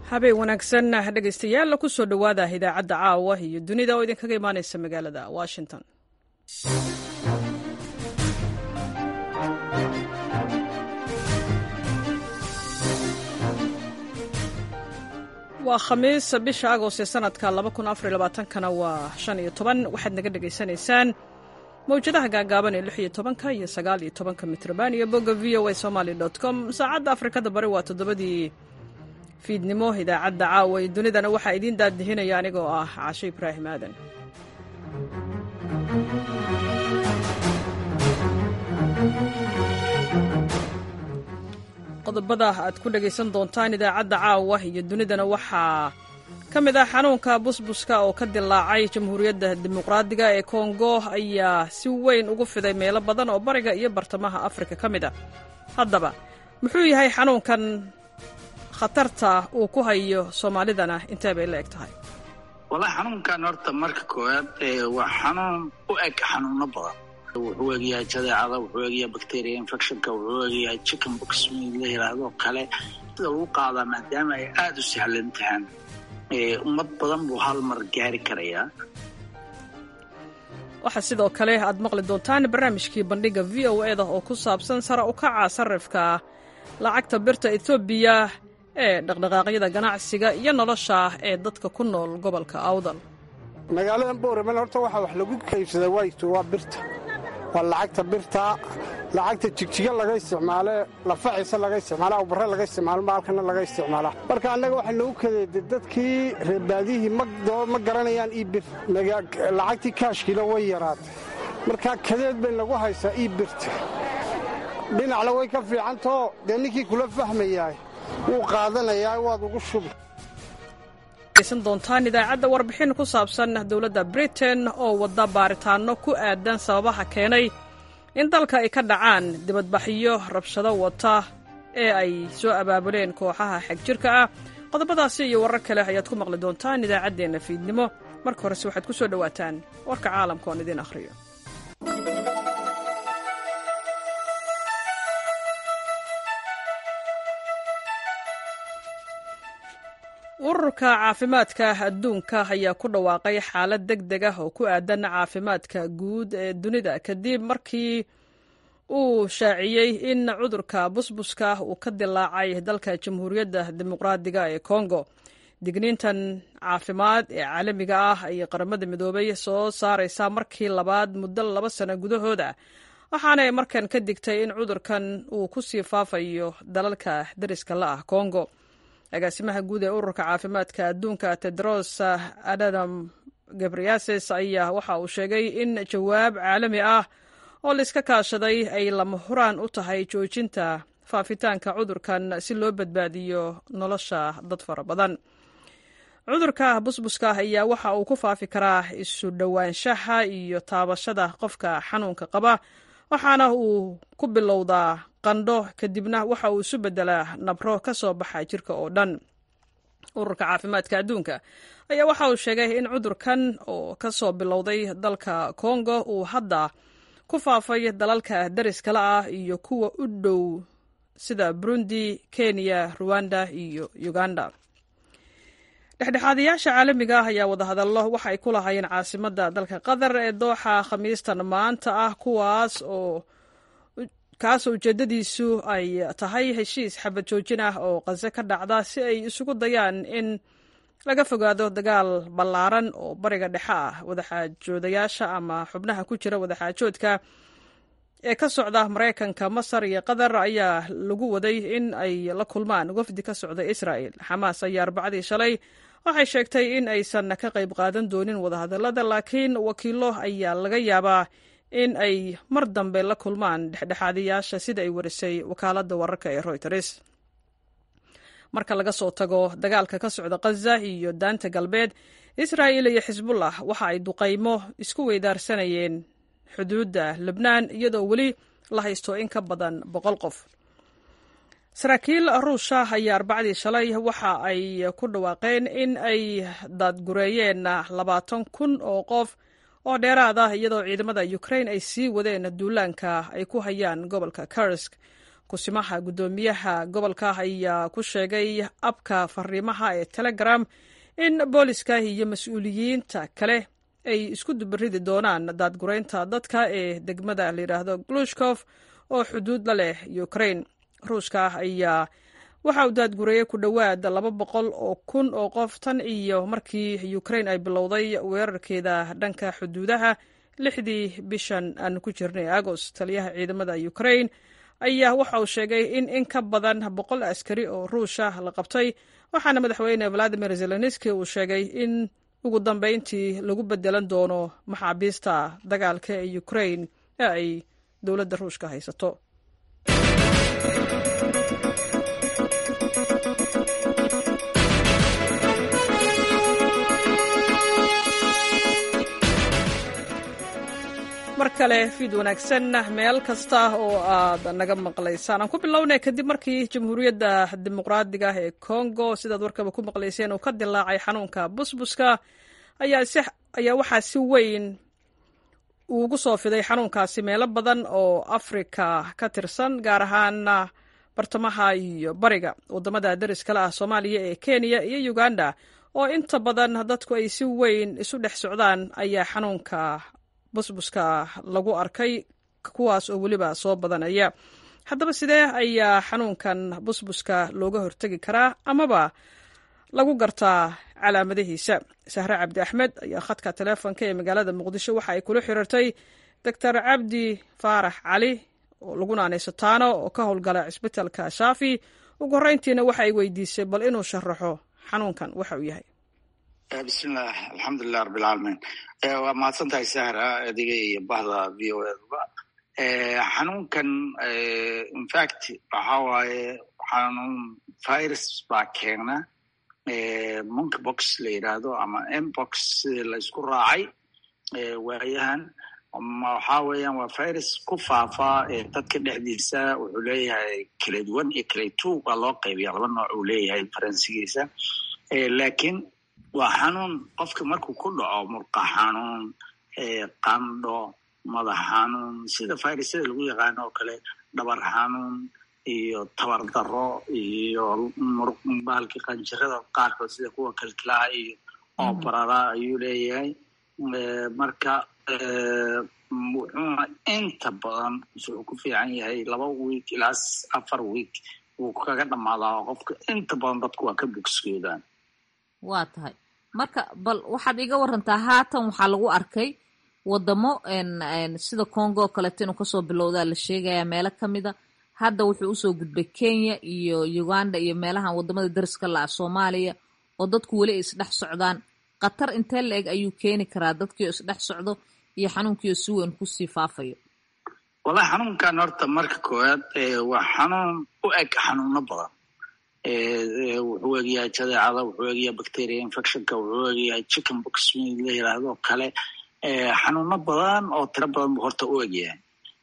habeen wanaagsan dhegaystayaal ku soo dhowaada idaacadda caawa iyo dunida oo idinkaga imaanaysa magaalada washington waa khamiis bisha agost ee sanadka kana waa shan iyo toban waxaad naga dhegaysanaysaan mawjadaha gaagaaban ee lix iyo tobanka iyo sagaal iyo tobanka mitrban iyo bogga v o a somaly com saacadda afrikada bari waa toddobadii fiidnimo idaacadda caawa ee dunidana waxaa idiin daadihinaya anigoo ah casho ibraahim aadan qodobada aad ku dhegaysan doontaan idaacadda caawa iyo dunidana waxaa ka mid ah xanuunka busbuska oo ka dilaacay jamhuuriyadda dimuqraadiga ee kongo ayaa si weyn ugu fiday meelo badan oo bariga iyo bartamaha afrika ka mid a haddaba muxuu yahay xanuunkan khatarta uu ku hayo soomaalidana intee bay la eg tahay wallahi xanuunkan horta marka koowaad waa xanuun u eg xanuuno badan wuxuu egayahay jadeecada wuxuu egayahay bacteria infectionka wuxuu egayahay chicken box la yidhaahdo kale sida lagu qaadaa maadaama ay aada u sahlan tahaan ummad badan buu hal mar gaari karayaa waxaa sidoo kale aad maqli doontaan barnaamijkii bandhiga v o eda oo ku saabsan sare u kaca sarifka lacagta birta etoobiya ee dhaqdhaqaaqyada ganacsiga iyo nolosha ee dadka ku nool gobolka awdal magaaladan booraman horta waxaa wax lagu kaybsadaa wayto waa birta waa lacagta birta lacagta jigjiga laga isticmaale lafaciisa laga isticmaala awbarre laga isticmaalo maalkana laga isticmaala marka annaga waxaa noogu kadeeda dadkii reerbaadihii ma garanayaan ii bir lacagtii kaashkiila way yaraatay markaa kadeed bay nagu haysaa ii birta dhinacna way ka fiicantao dee ninkii kula fahmayaay wuu qaadanayaa waad ugu shubi san doontaan idaacadda warbixin ku saabsan dowladda britain oo wadda baaritaanno ku aadan sababaha keenay in dalka ay ka dhacaan dibadbaxyo rabshado wata ee ay soo abaabuleen kooxaha xegjirka ah qodobadaasi iyo warar kale ayaad ku maqli doontaan idaacaddeenna fiidnimo marka horese waxaad ku soo dhowaataan warka caalamka oon idiin akhriyo ururka caafimaadka adduunka ayaa ku dhawaaqay xaalad deg deg ah oo ku aadan caafimaadka guud ee dunida kadib markii uu shaaciyey in cudurka busbuska uu ka dilaacay dalka jamhuuriyadda dimuqraadiga ee kongo digniintan caafimaad ee caalamiga ah ayay qaramada midoobay soo saaraysaa markii labaad muddo laba sano gudahooda waxaanay markan ka digtay in cudurkan uu ku sii faafayo dalalka dariska la ah kongo agaasimaha guud ee ururka caafimaadka adduunka tedros adadam gabriases ayaa waxa uu sheegay in jawaab caalami ah oo laiska kaashaday ay lama huraan u tahay joojinta faafitaanka cudurkan si loo badbaadiyo nolosha dad fara badan cudurka busbuska ayaa waxa uu ku faafi karaa isu dhowaanshaha iyo taabashada qofka xanuunka qaba waxaana uu ku bilowdaa qandho kadibna waxa uu isu beddelaa nabro ka soo baxa jirka oo dhan ururka caafimaadka adduunka ayaa waxa uu sheegay in cudurkan oo ka soo bilowday dalka kongo uu hadda ku faafay dalalka dariskala ah iyo kuwa u dhow sida burundi kenya ruwanda iyo uganda dhexdhexaadayaasha caalamiga ah ayaa wadahadallo waxa ay ku lahaayeen caasimadda dalka qatar ee dooxa khamiistan maanta ah kuwaas oo kaasoo ujeeddadiisu ay tahay heshiis xabad joojin ah oo qase ka dhacda si ay isugu dayaan in laga fogaado dagaal ballaaran oo bariga dhexe ah wadaxaajoodayaasha ama xubnaha ku jira wadaxaajoodka ee ka socda maraykanka masar iyo qatar ayaa lagu waday in ay la kulmaan wafdi ka socda israa'el xamaas ayaa arbacadii shalay waxay sheegtay in aysan ka qayb qaadan doonin wadahadallada laakiin wakiilo ayaa laga yaabaa in ay mar dambe la kulmaan dhexdhexaadayaasha sida ay warisay wakaaladda wararka ee royters marka laga soo tago dagaalka ka socda khaza iyo daanta galbeed israa'il iyo xisbullah waxa ay duqaymo isku weydaarsanayeen xuduudda lebnaan iyadoo weli la haysto in ka badan boqol qof saraakiil ruusha ayaa arbacdii shalay waxa ay ku dhawaaqeen in ay daadgureeyeen labaatan kun oo qof oo dheeraad ah iyadoo ciidamada ukrain ay sii wadeen duulaanka ay ku hayaan gobolka karsk kusimaha guddoomiyaha gobolka ayaa ku sheegay abka fariimaha ee telegram in booliska iyo mas-uuliyiinta kale ay isku dubaridi doonaan daadgureynta dadka ee degmada layidhaahdo glushkof oo xuduud la leh ukrain ruushka ayaa waxa uu daadgureeyey ku dhowaad laba boqol oo kun oo qof tan iyo markii ukrain ay bilowday weerarkeeda dhanka xuduudaha lixdii bishan aan ku jirnay agost taliyaha ciidamada ukrain ayaa waxa uu sheegay in in ka badan boqol askari oo ruusha la qabtay waxaana madaxweyne valadimir zelenski uu sheegay in ugu dambeyntii lagu bedelan doono maxaabiista dagaalka ee ukrain ee ay dowladda ruushka haysato mar kale fiid wanaagsan meel kasta oo aad naga maqlaysaan aan ku bilownay kadib markii jamhuuriyadda dimuqraadiga ee congo sidaad warkaba ku maqlayseen uu ka dilaacay xanuunka busbuska ayaa waxaa si weyn uugu soo fiday xanuunkaasi meelo badan oo afrika ka tirsan gaar ahaan bartamaha iyo bariga wadamada dariskale ah soomaaliya ee kenya iyo uganda oo inta badan dadku ay si weyn isu dhex socdaan ayaa xanuunka busbuska lagu arkay kuwaas oo weliba soo badanaya haddaba sidee ayaa xanuunkan busbuska looga hortegi karaa amaba lagu gartaa calaamadihiisa sahre cabdi axmed ayaa khadka teleefonka ee magaalada muqdisho waxa ay kula xiriirtay doctor cabdi faarax cali oo lagu naanayso taano oo ka howlgala cisbitalka shaafi ugu horreyntiina waxa ay weydiisay bal inuu sharaxo xanuunkan waxa uu yahay bismillaah alxamdulilah rabbilcaalamiin waa mahadsan tahay sahra adiga iyo bahda v o edba xanuunkan infact waxa waaye xanuun virus baa keena monkeybox la yidhaahdo ama mbox sida la isku raacay waayahan waxa weeyaan waa virus ku faafa dadka dhexdiisa wuxuu leeyahay clade one iyo clade two waa loo qaybiya laba nooc uu leeyahay faransigiisa lakiin waa xanuun qofka markuu ku dhaco murqa xanuun qandho madax xanuun sida virusyada lagu yaqaano oo kale dhabar xanuun iyo tabar daro iyo baalki qanjirada qaarkood sida kuwa kalkilaha iyo oo barara ayuu leeyahay marka wuxuuna inta badan wuxuu ku fiican yahay laba week ilaa afar week wuu kaga dhammaadaa qofka inta badan dadku waa ka bogskoodaan waa tahay marka bal waxaad iga warantaa haatan waxaa lagu arkay wadamo sida congo oo kaleeto inuu kasoo bilowdaa la sheegaya meelo kamida hadda wuxuu usoo gudbay kenya iyo uganda iyo meelahan wadamada dariska la-a soomaaliya oo dadku weli ay isdhex socdaan khatar intee la eg ayuu keeni karaa dadkiio isdhex socdo iyo xanuunkiio si weyn kusii faafayo wallahi xanuunkan horta marka koowaad waa xanuun u eg xanuuno badan wuxuu egyahay jadeecada wuxuu egyahay bacteria infectionka wuxuu egyahay chicken box mid la yiraahdo kale xanuuno badan oo tiro badan buu horta u egyahay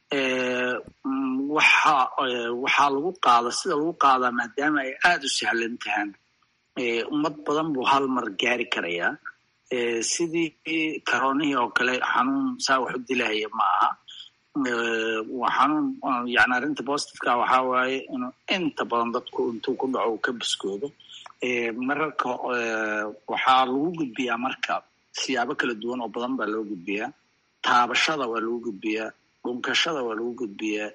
waxa waxaa lagu qaada sida lagu qaadaa maadaama ay aada u sahlan tahaan ummad badan buu hal mar gaari karayaa sidii karoonihii oo kale xanuun saa wax u dilahaya ma aha waa xanuun yani arrinta positiveka waxaa waaye inuu inta badan dadku intuu ku dhaco uu ka biskoodo mararka waxaa lagu gudbiyaa marka siyaabo kala duwan oo badan baa loo gudbiyaa taabashada waa lagu gudbiyaa dhunkashada waa lagu gudbiyaa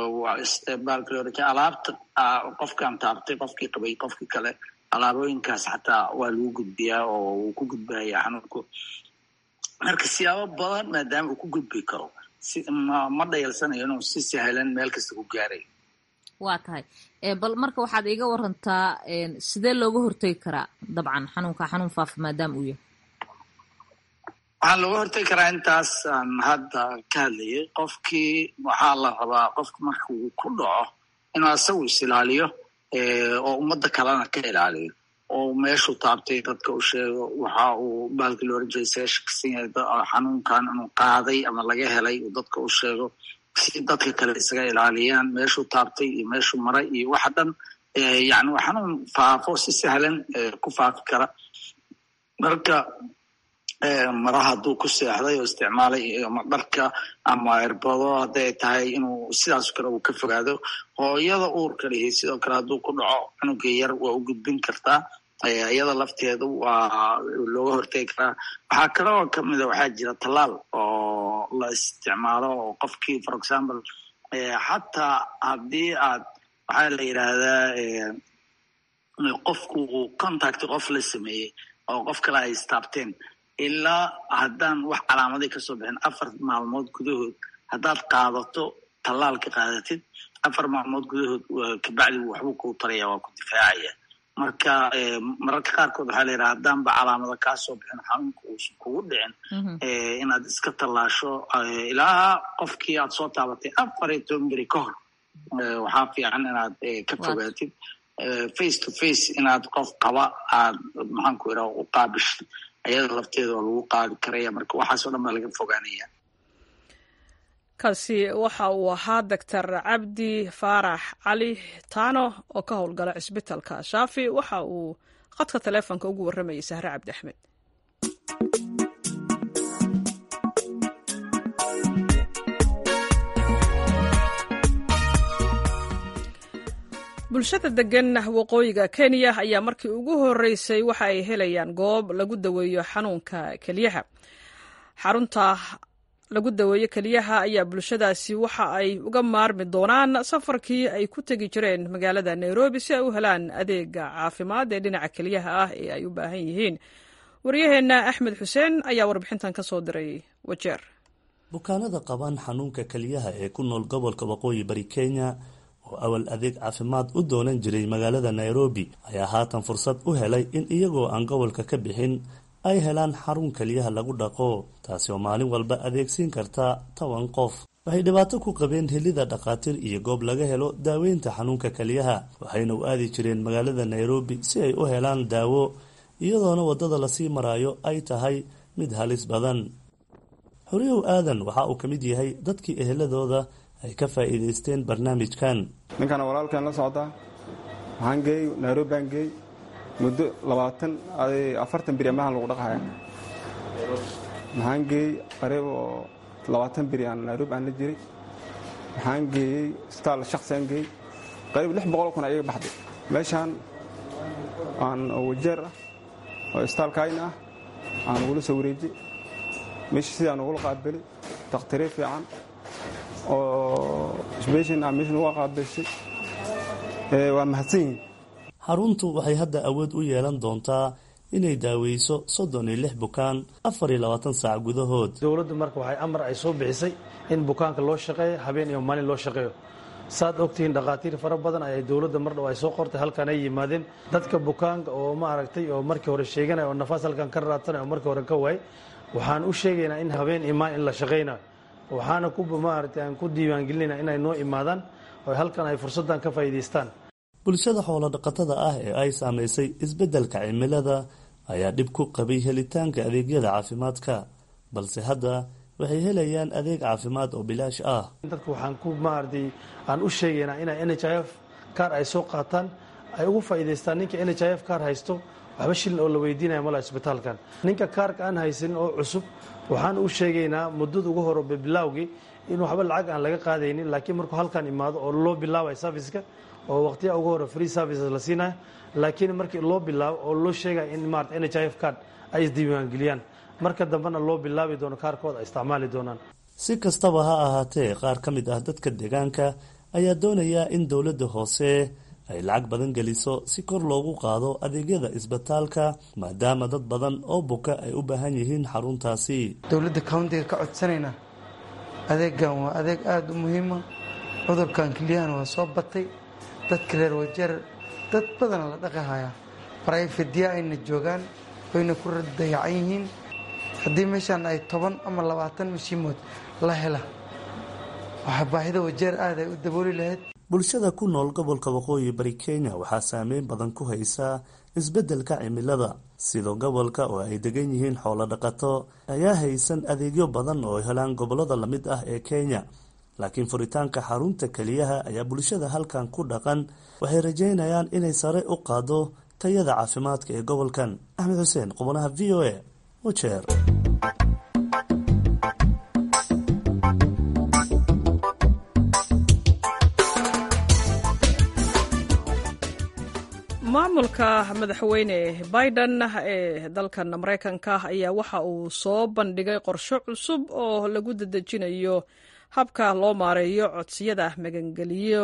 alaabta qofkan taabtay qofkii qabay qofkii kale alaabooyinkaas xataa waa lagu gudbiyaa oo uu ku gudbaya xanuunku marka siyaabo badan maadaama uu ku gudbi karo ma dhayalsanayo inuu si sahlan meel kasta ku gaaray waa tahay bal marka waxaad iiga warantaa sidee looga hortegi karaa dabcan xanuunka xanuun faafa maadaama uu yahay waxaa looga hortegi karaa intaas aan hadda ka hadlayay qofkii waxaa la rabaa qofka marka uu ku dhaco inuu asagu is ilaaliyo oo ummadda kalena ka ilaaliyo oo meeshuu taabtay dadka u sheego waxa uu baalki loo oran jiray see shakisan yahay xanuunkan inuu qaaday ama laga helay uu dadka u sheego si dadka kale isaga ilaaliyaan meeshuu taabtay iyo meeshuu maray iyo waxa dhan yani waa xanuun faafo si sahlan ku faafi kara marka maraha hadduu ku seexday oo isticmaalay ama dharka ama irbado hadday tahay inuu sidaas kale uu ka fogaado hooyada uurka lihi sidoo kale hadduu ku dhaco cunuga yar waa u gudbin kartaa iyada lafteedu waa looga hortegi karaa waxaa kale oo kamida waxaa jira tallaal oo la isticmaalo oo qofkii for example xataa haddii aad waxaa la yidhaahdaa qofku uu contact qof la sameeyey oo qof kale ay istaabteen ilaa haddaan wax calaamaday kasoo bixin afar maalmood gudahood haddaad qaadato tallaalka qaadatid afar maalmood gudahood kabacdi waxbuu kuu taraya waa ku difaacaya marka mararka qaarkood waxaa la yidhaha haddaanba calaamado kaasoo bixin xanuunka uusan kugu dhicin inaad iska tallaasho ilaa qofkii aad soo taabatay afar iyo toban beri ka hor waxaa fiican inaad ka fogaatid face to face inaad qof qaba aad maxaanku iraa u qaabishid ayada lafteeda waa lagu qaadi karaya marka waxaasoo dhan baa laga fogaanaya kaasi waxa uu ahaa doctor cabdi faarax cali taano oo ka howlgala cisbitalka shaafi waxa uu khadka taleefonka ugu warramayay sahre cabdi axmed bulshada degan waqooyiga kenya ayaa markii ugu horeysay waxa ay helayaan goob lagu daweeyo xanuunka keliyaha xarunta lagu daweeyo keliyaha ayaa bulshadaasi waxa ay uga maarmi doonaan safarkii ay ku tegi jireen magaalada nairobi si ay u helaan adeega caafimaad ee dhinaca keliyaha ah ee ay u baahan yihiin waryaheenna axmed xuseen ayaa warbixintan ka soo diray wajeer bukaanada qabaan xanuunka keliyaha ee ku nool gobolka waqooyi bari kenya oo awal adeeg caafimaad u doonan jiray magaalada nairobi ayaa haatan fursad u helay in iyagoo aan gobolka ka bixin ay helaan xarun keliyaha lagu dhaqo taasi oo maalin walba adeegsiin karta toban qof waxay dhibaato ku qabeen helida dhakhaatiir iyo goob laga helo daaweynta xanuunka keliyaha waxayna u aadi jireen magaalada nairobi si ay u helaan daawo iyadoona waddada lasii maraayo ay tahay mid halis badan xoriyow aadan waxa uu ka mid yahay dadkii eheladooda ay ka faa'iidaysteen barnaamijkan ninkana walaalkan la socdaa waxaan geey nairobi baan geey muddo labaatan afartan beri amahan lagu dhaqhaya maxaan geeyey qariib oo labaatan beri aan nairobi aan la jiray waxaan geeyey isbitaal shaksi aan geeyey qariib lix boqol kun ayaga baxday meeshaan aan wajeer ah oo isbitaalkayna ah aan ugula soo wareejiyey meesha sidaan ugula qaabelay dakhtariir fiican oo sbeshin ah meeshan uga qaabeshay waa mahadsan yihin xaruntu waxay hadda awood u yeelan doontaa inay daaweyso soddon iyo lix bukaan afar iyo labaatan saac gudahood dowladdu marka waxay amar ay soo bixisay in bukaanka loo shaqeeyo habeen iyo maalin loo shaqeeyo saad ogtihiin dhakhaatiir fara badan ayay dowladda mar dhow ay soo qortay halkan ay yimaadeen dadka bukaanka oo ma aragtay oo markii hore sheeganaya oo nafaas halkan ka raadsanaya oo markii hore ka waayay waxaan u sheegaynaa in habeen iyo maalin in la shaqaynayo waxaana ku maaragtay aan ku diiwaangelinayna inay noo imaadaan oo halkan ay fursaddan ka faa'iidaystaan bulshada xoolo dhaqatada ah ee ay saamaysay isbeddelka cimilada ayaa dhib ku qabay helitaanka adeegyada caafimaadka balse hadda waxay helayaan adeeg caafimaad oo bilaash ah dadka waxaan ku maaragtay aan u sheegaynaa inay n h i f kaar ay soo qaataan ay ugu faa'iidaystaan ninka n h i f kaar haysto waxba shilin oo la weydiinaya mala isbitaalkan ninka kaarka aan haysanin oo cusub waxaan u sheegaynaa muddada ugu hore bilaawgii in waxba lacag aan laga qaadaynin laakiin markuu halkan imaado oo loo bilaabay serviceka oo waqtiya ugu hore free services la siinayo laakiin markii loo bilaabo oo loo sheegaya in maarata n h i f card ay isdiiwaangeliyaan marka dambena loo bilaabi doono kaarkooda ay isticmaali doonaan si kastaba ha ahaatee qaar ka mid ah dadka deegaanka ayaa doonaya in dowladda hoose ay lacag badan geliso si kor loogu qaado adeegyada isbitaalka maadaama dad badan oo buka ay u baahan yihiin xaruntaasi dowladda countiga ka codsanaynaa adeegan waa adeeg aada u muhiima cudurkan keliyahana waa soo batay dadka reer wajeer dad badana la dhaqahayaa barayfadya ayna joogaan wayna ku dayacan yihiin haddii meeshaan ay toban ama labaatan mashiimood la hela waxaa baahida wajeer aad ay u dabooli lahayd bulshada ku nool gobolka waqooyi bari kenya waxaa saameyn badan ku haysaa isbeddelka cimilada sida gobolka oo ay degan yihiin xoolo dhaqato ayaa haysan adeegyo badan oo helaan gobollada lamid ah ee kenya laakiin furitaanka xarunta keliyaha ayaa bulshada halkan ku dhaqan waxay rajaynayaan inay sare u qaado tayada caafimaadka ee gobolkan axmed xuseen qubanaha v o a ujeer maamulka madaxweyne biden ee dalkan maraykanka ayaa waxa uu soo bandhigay qorsho cusub oo lagu dedejinayo habka loo maareeyo codsiyada magangeliyo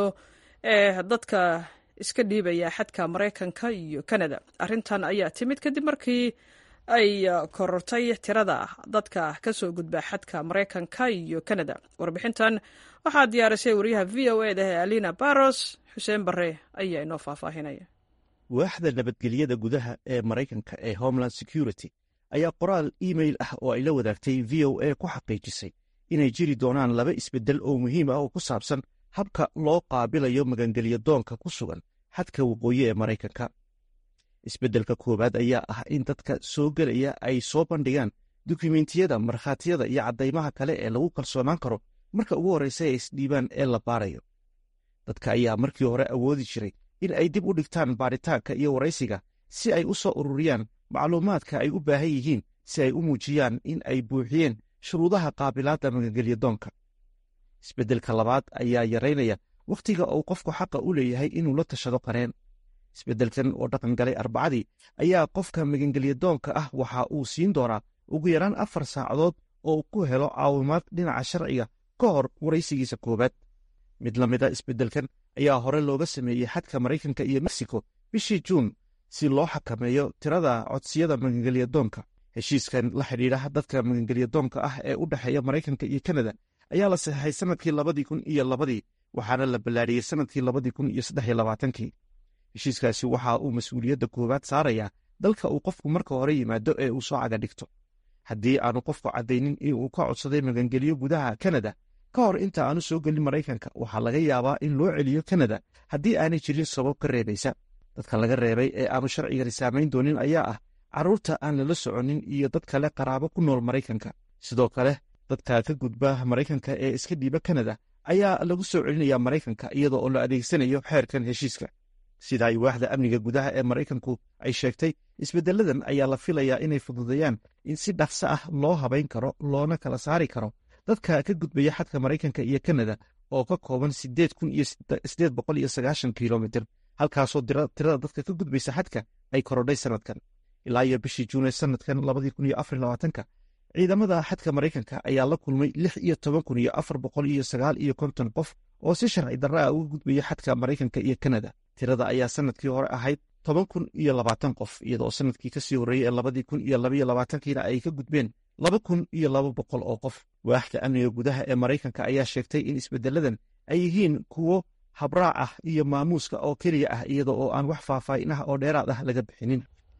ee dadka iska dhiibaya xadka maraykanka iyo kanada arrintan ayaa timid kadib markii ay korortay tirada dadka ka soo gudba xadka maraykanka iyo kanada warbixintan waxaa diyaarisay wariyaha v o e da ee alina baros xuseen bare ayaa inoo faahfaahinaya waaxda nabadgelyada gudaha ee maraykanka ee homeland security ayaa qoraal iimail ah oo ay la wadaagtay v o a ku xaqiijisay inay jiri doonaan laba isbeddel oo muhiim ah oo ku saabsan habka loo qaabilayo magangelya doonka ku sugan xadka waqooyi ee maraykanka isbeddelka koowaad ayaa ah in dadka soo gelaya ay soo bandhigaan dukumentiyada markhaatiyada iyo caddaymaha kale ee lagu kalsoonaan karo marka ugu horraysa ay isdhiibaan ee la baarayo dadka ayaa markii hore awoodi jiray in ay dib u dhigtaan baaritaanka iyo waraysiga si ay u soo ururiyaan macluumaadka ay u baahan yihiin si ay u muujiyaan in ay buuxiyeen shuruudaha qaabilaadda magangelya doonka isbeddelka labaad ayaa yaraynaya wakhtiga uu qofku xaqa u leeyahay inuu la tashado qareen isbeddelkan oo dhaqan galay arbacadii ayaa qofka magangelya doonka ah waxa uu siin doonaa ugu yaraan afar saacadood oo uu ku helo caawimaad dhinaca sharciga ka hor waraysigiisa koowaad mid la mida isbeddelkan ayaa hore looga sameeyey xadka maraykanka iyo mexico bishii juun si loo xakameeyo tirada codsiyada magangelya doonka heshiiskan la xidhiidha dadka magangelya doonka ah ee u dhexeeya maraykanka iyo kanada ayaa la saxeixay sannadkii labadii kun iyo labadii waxaana la ballaariyey sannadkii labadii kun iyo saddex labaatankii heshiiskaasi waxa uu mas-uuliyadda koowaad saarayaa dalka uu qofku marka hore yimaado ee uu soo caga dhigto haddii aanu qofku caddaynin in uu ka codsaday magangelyo gudaha kanada ka hor inta aanu soo gelin maraykanka waxaa laga yaabaa in loo celiyo kanada haddii aanay jirin sabab ka reebaysa dadka laga reebay ee aanu sharcigani saamayn doonin ayaa ah carruurta aan lala soconin iyo dad kale qaraabo ku nool maraykanka sidoo kale dadka ka gudba maraykanka ee iska dhiiba kanada ayaa lagu soo celinayaa maraykanka iyadoo oo la adeegsanayo xeerkan heshiiska sida ay waaxda amniga gudaha ee maraykanku ay sheegtay isbeddeladan ayaa la filayaa inay fududeeyaan in si dhaqso ah loo habayn karo loona kala saari karo dadka ka gudbaya xadka maraykanka iyo kanada oo ka kooban sideed kun iyo sideed boqol iyo sagaashan kilomitir halkaasoo tirada dadka ka gudbaysa xadka ay korodhay sannadkan ilaa iyo bishii juune sannadkan labadii kun iyo afar labaatanka ciidamada xadka maraykanka ayaa la kulmay lix iyo toban kun iyo afar boqol iyo sagaal iyo konton qof oo si sharci darra ah uga gudbaya xadka maraykanka iyo kanada tirada ayaa sannadkii hore ahayd toban kun iyo labaatan qof iyadoo sannadkii ka sii horreeyey ee labadii kun iyo labaiyo labaatankiina ay ka gudbeen laba kun iyo laba boqol oo qof waaxda amniga gudaha ee maraykanka ayaa sheegtay in isbeddeladan ay yihiin kuwo habraac ah iyo maamuuska oo keliya ah iyada oo aan wax faahfaahin ah oo dheeraad ah laga bixinin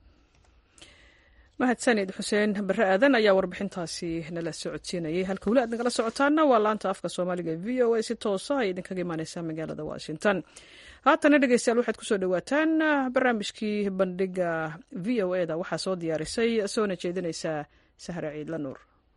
mahadsanid xuseen bare aadan ayaa warbixintaasi nala socodsiinayay halka weli aad nagala socotaana waa laanta afka soomaaliga e v o a si toosa ay idinkaga imaaneysaa magaalada washington haatana dhegeystayaal waxaad kusoo dhawaataan barnaamijkii bandhiga v o e da waxaa soo diyaarisay soona jeedinaysaa sahre ciidla nuur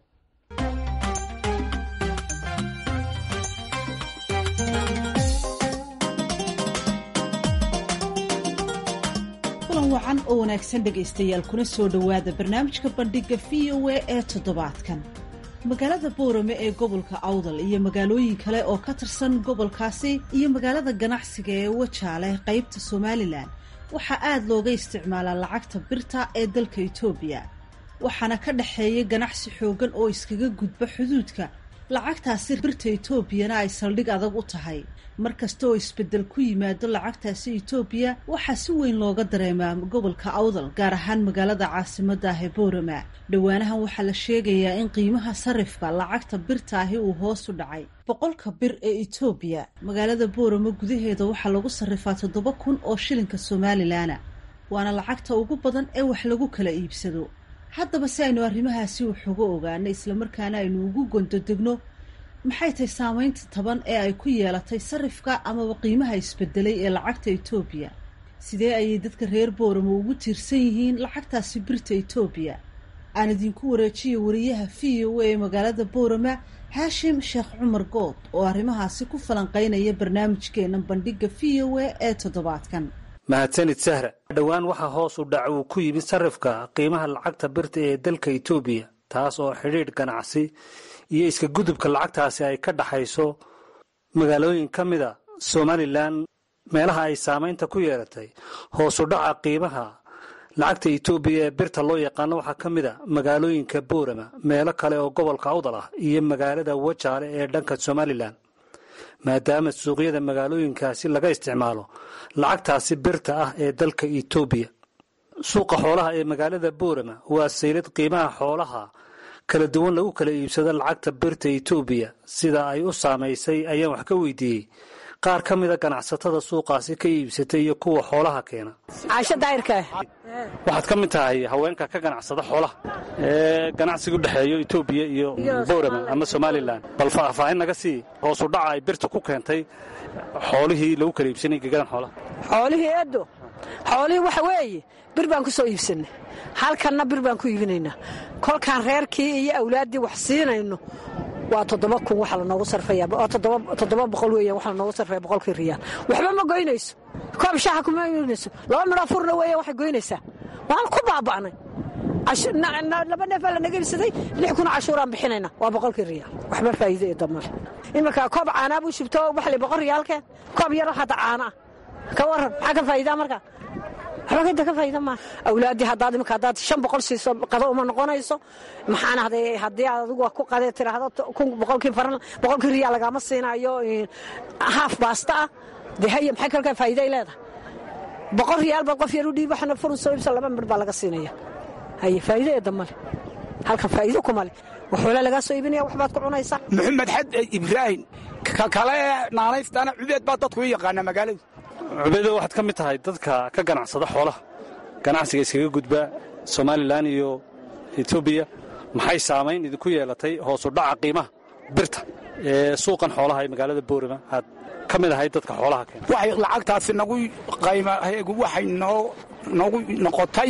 kulan wacan oo wanaagsan dhegaystayaal kuna soo dhowaada barnaamijka bandhiga v o a ee toddobaadkan magaalada boorame ee gobolka awdal iyo magaalooyin kale oo ka tirsan gobolkaasi iyo magaalada ganacsiga ee wajaale qaybta somalilan waxaa aada looga isticmaalaa lacagta birta ee dalka etoobiya waxaana ka dhexeeya ganacsi xooggan oo iskaga gudba xuduudka lacagtaasi birta etoobiyana ay saldhig adag u tahay mar kasta oo isbeddel ku yimaado lacagtaasi etoobiya waxaa si weyn looga dareemaa gobolka awdal gaar ahaan magaalada caasimadda ah ee boorama dhowaanahan waxaa la sheegayaa in qiimaha sarifka lacagta birta ahi uu hoos u dhacay boqolka bir ee etoobiya magaalada boorama gudaheeda waxaa lagu sarrifaa toddoba kun oo shilinka somalilanna waana lacagta ugu badan ee wax lagu kala iibsado haddaba si aynu arrimahaasi wax uga ogaano islamarkaana aynu ugu gondodegno maxay tahay saameynta taban ee ay ku yeelatay sarifka amaba qiimaha isbedelay ee lacagta etoobiya sidee ayay dadka reer booramo ugu tiirsan yihiin lacagtaasi birta etoobiya aan idinku wareejiyo wariyaha v o a ee magaalada boorama haashim sheekh cumar good oo arrimahaasi ku falanqeynaya barnaamijkeena bandhiga v o a ee toddobaadkan mahadsanid sahra dhowaan waxaa hoos u dhac uu ku yimid sarifka qiimaha lacagta birta ee dalka etoobiya taas oo xidhiidh ganacsi iyo iska gudubka lacagtaasi ay ka dhaxayso magaalooyin ka mida somalilan meelaha ay saamaynta ku yeelatay hoos u dhaca qiimaha lacagta etoobiya ee birta loo yaqaano waxaa ka mid a magaalooyinka boorama meelo kale oo gobolka awdal ah iyo magaalada wajaale ee dhanka somalilan maadaama suuqyada magaalooyinkaasi laga isticmaalo lacagtaasi birta ah ee dalka etoobiya suuqa xoolaha ee magaalada boorama waa saylad qiimaha xoolaha kala duwan lagu kala iibsado lacagta birta etoobiya sida ay u saamaysay ayaan wax ka weydiiyey qaar ka mida ganacsatada suuqaasi ka iibsatay iyo kuwa xoolaha keena caasho daahirka waxaad ka mid tahay haweenka ka ganacsada xoolaha ee ganacsiga u dhexeeyo etoobiya iyo boorama ama somalilan bal faahfaahin naga sii hoosu dhaca ay birta ku keentay xoolihii lagu kala iibsanay gegadan xoolaha xoolihii edo xoolihii waxa weeye bir baan ku soo iibsannay halkanna bir baan ku iibinaynaa kolkaan reerkii iyo awlaaddii wax siinayno waa toddoba kun waxa lanoogu sarfaya oo toddoba boqol weeyaan waxa lanoogu sarfaya boqolkii riyaal waxba ma goynayso koob shaaxa kuma goynayso laba midhoo furna weeyaan waxay goynaysaa waan ku baaba'nay laba neefaa lanaga ibsaday lix kun cashuuraan bixinayna waa boqolkii riyaal waxba faa'iido iyo damale iminka koob caanaa buu shubto waxli boqol riyaalkeen koob yaro hadda caana ah ka warran maxaa ka faa'iidaa marka waxba kada ka faa'iida maaha awlaaddii haddaad iminka haddaad shan boqol siiso qado uma noqonayso maxaana haddii aad adigu ku qadee tiraahdo kun boqolkii faran boqolkii riyaal lagaama siinayo haaf baasta ah dee haye maxay kalkaa faa'iiday leedahay boqol riyaal baad qof yar u dhiib waxna furun soo ibsa laba midh baa laga siinaya haye faa'iido ee damale halkan faa'iido kumale waxoola lagaa soo iibinaya waxbaad ku cunaysaa maxamed xad ibraahim ka kale naanaystana cubeed baa dadku u yaqaanaa magaaladu cubeedo waxaad ka mid tahay dadka ka ganacsada xoolaha ganacsiga iskaga gudba somalilan iyo etoobiya maxay saamayn idinku yeelatay hoosu dhaca qiimaha birta ee suuqan xoolaha ee magaalada boorama aad ka mid ahayd dadka xoolaha keena waxay lacagtaasi nagu qaymaheegu waxay noogu noqotay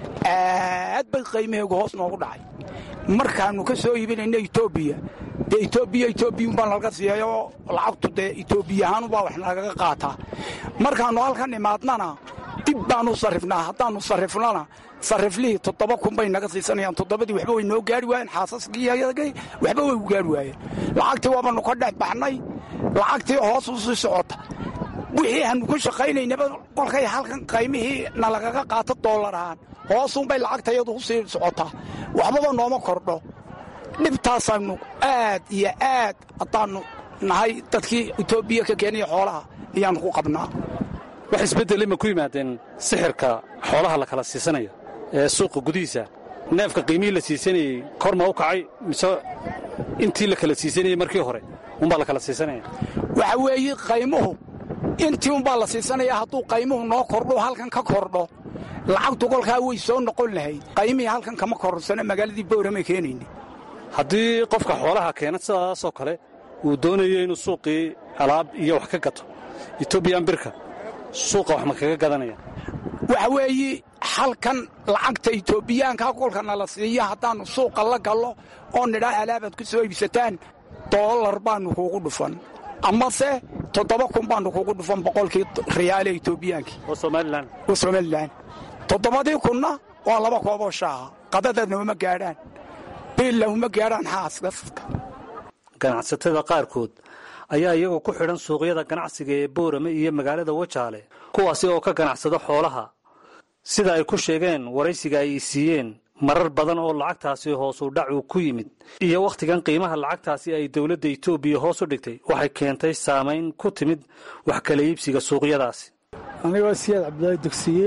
aad bay qaymaheegu hoos noogu dhacay markaannu ka soo iibinayna etoobiya dee etoobiya etoobiyun baan laga siiyayoo lacagtu dee etoobiya ahaanubaa wax nagaga qaataa markaannu halkan imaadnana dib baannu sarrifnaa haddaannu sarrifnana sarriflihii toddoba kun bay naga siisanayaan toddobadii waxba way noo gaari waayeen xaasaskii waxba way u gaari waayeen lacagtii waabannu ka dhex baxnay lacagtii hoos u sii socota wixii aanu ku shaqaynaynaba kolkay halkan qaymihii nalagaga qaato doolar ahaan hoosuunbay lacagtayadu u sii socotaa waxbaba nooma kordho dhibtaasaannu aad iyo aad haddaannu nahay dadkii etoobiya ka keenaya xoolaha ayaannu ku qabnaa wax isbeddel ima ku yimaadeen sixirka xoolaha la kala siisanayo ee suuqa gudihiisa neefka qiimihii la siisanayey kor ma u kacay mise intii la kala siisanayey markii hore unbaa la kala siisanaya waxa weeye qaymuhu intii unbaa la siisanaya hadduu qaymuhu noo kordho halkan ka kordho lacagtu kolkaa way soo noqon lahayd qaymihii halkan kama korsano magaaladii bowramay keenayna haddii qofka xoolaha keena sidaasoo kale uu doonayo inuu suuqii alaab iyo wax ka gato etoobiyan birka suuqa wax ma kaga gadanaya waxa weeye halkan lacagta etoobiyaankaa kolkana la siiya haddaannu suuqa la gallo oo nidhaa alaabaad ku soo iibsataan doolar baannu kuugu dhufan amase toddoba kun baannu kuugu dhufan boqolkii riyaale etoobiyaankii oo somalilan oo somalilan toddobadii kunna waa laba kooboo shaaha qadadadna uma gaadhaan biilla uma gaadhaan xaaska ganacsatada qaarkood ayaa iyagoo ku xidhan suuqyada ganacsiga ee boorame iyo magaalada wajaale kuwaasi oo ka ganacsada xoolaha sida ay ku sheegeen waraysiga ay siiyeen marar badan oo lacagtaasi hoosu dhac uu ku yimid iyo wakhtigan qiimaha lacagtaasi ay dowladda etoobiya hoos u dhigtay waxay keentay saamayn ku timid wax kala iibsiga suuqyadaasi anigoo siyaad cabdilaahi dugsiye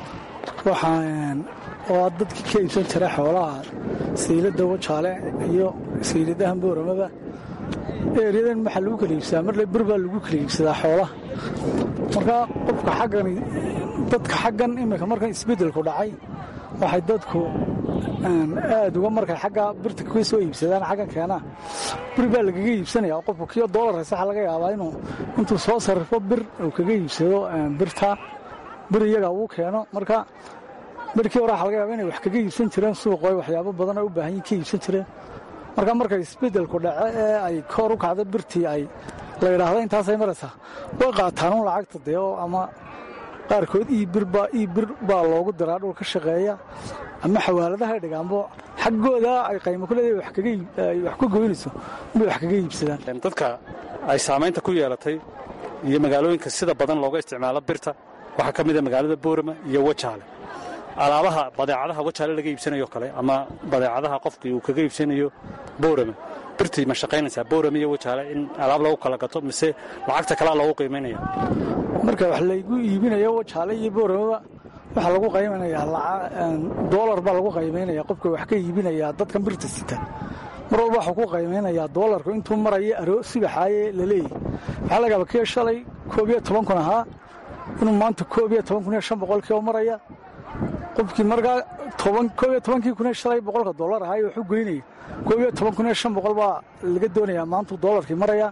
waxaan oo dadkii ka iibsan jira xoolaha sayladda wajaale iyo sayladahan booramaba eeryadan waxaa lagu kala iibsadaa marle bir baa lagu kala iibsadaa xoolaha markaa qofka xaggani dadka xaggan iminka markan isbeddelku dhacay waxay dadku aad uga markay xagga birta ka soo iibsadaan xaggan keenaa bir baa lagaga iibsanaya oo qofku kiyo doolar haysa waxaa laga yaabaa inuu intuu soo sarrifo bir uu kaga iibsado birta bir iyaga uu keeno marka birkii hore waxa laga yaaba inay wax kaga iibsan jireen suuqo ay waxyaabo badan ay u baahan yihin ka iibsan jireen marka markay isbeddelku dhace ee ay koor u kacda birtii ay la yidhaahdo intaasay maraysaa way qaataan un lacagta dee oo ama qaarkood iibirba iibir baa loogu diraa dhul ka shaqeeya ama xawaaladaha dhigaanbo xaggooda ay qaymo ku leedahay wax ka goynayso inbay wax kaga iibsadaan dadka ay saamaynta ku yeelatay iyo magaalooyinka sida badan looga isticmaalo birta waxaa ka mida magaalada boorama iyo wajaale alaabaha badeecadaha wajaale laga iibsanayo kale ama badeecadaha qofkii uu kaga iibsanayo boorama birtii ma shaqaynaysaa boorama iyo wajaale in alaab lagu kala gato mise lacagta kalea loogu qiimaynaya marka wax laygu iibinayo wajaale iyo booramaba waxaa lagu qaymaynayaa doolar baa lagu qaymaynaya qofka wax ka iibinayaa dadkan birta sita mar walba waxuu ku qaymaynayaa doolarku intuu maraya aro sibaxaaye la leeyahy waxaa lagaaba kii shalay koob iyo toban kun ahaa inuu maanta koob iyo toban kun iyo shan boqolkii oo maraya qofkii markaa koob iyo tobankii kun iyo shalay boqolka doolar ahaa ee waxu goynaya koob iyo toban kun iyo shan boqol baa laga doonayaa maantuu doolarkii maraya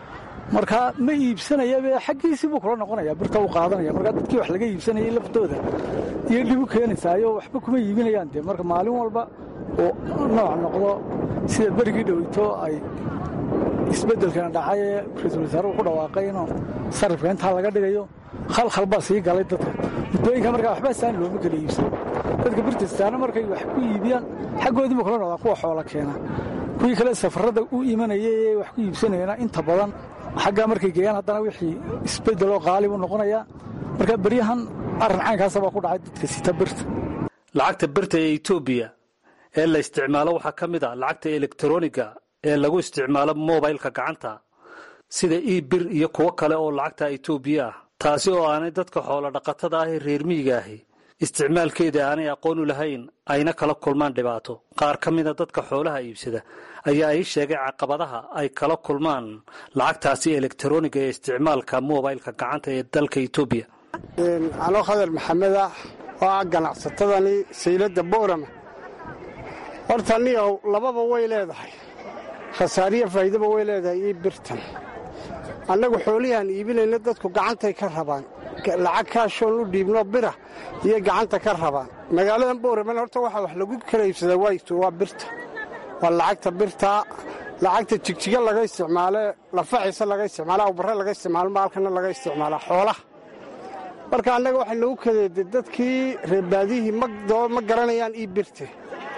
markaa ma iibsanayabe xaggiisii buu kula noqonaya birta u qaadanaya markaa dadkii wax laga iibsanayay laftooda iyo dhib u keenaysaayo waxba kuma iibinayaan dee marka maalin walba uu nooc noqdo sida berigii dhoweyto ay isbeddelkana dhacay ee ra-iisul wasaare uu ku dhawaaqay inuu sarifka intaa laga dhigayo khalkhal baa sii galay dadka muddooyinka markaa waxba saan looma kala iibsan dadka birtistaana markay wax ku iibiyaan xaggoodii buu kula noqdaa kuwa xoola keena kuwii kale safarradda u imanayay ee wax ku iibsanayana inta badan xaggaa markay geeyaan haddana wixii isbeddeloo qaali buu noqonayaa marka beryahan arrin caynkaasa baa ku dhacay dadka sita birta lacagta birta ee etoobiya ee la isticmaalo waxaa ka mid a lacagta elektroniga ee lagu isticmaalo mobilka gacanta sida ebir iyo kuwo kale oo lacagta etoobiya ah taasi oo aanay dadka xoolo dhaqatada ah ee reer miyiga ahi isticmaalkeeda aanay aqoon u lahayn ayna kala kulmaan dhibaato qaar ka mida dadka xoolaha iibsada ayaa ii sheegay caqabadaha ay kala kulmaan lacagtaasi elektroniga ee isticmaalka mobilka gacanta ee dalka etoobiya anoo khadar maxamed ah oo ah ganacsatadani sayladda boorama horta niyow lababa way leedahay khasaariyo faa'iidaba way leedahay io birtan annagu xoolihiaan iibinayna dadku gacantay ka rabaan lacag kaashoon u dhiibno bira iyo gacanta ka rabaan magaaladan booraman horta waxaa wax lagu kala iibsadaa wayto waa birta waa lacagta birtaa lacagta jigjiga laga isticmaalee lafaciisa laga isticmaala awbarre laga isticmaalo maalkana laga isticmaalaa xoolaha marka annaga waxay nagu kadeede dadkii reerbaadihii ma garanayaan ii birte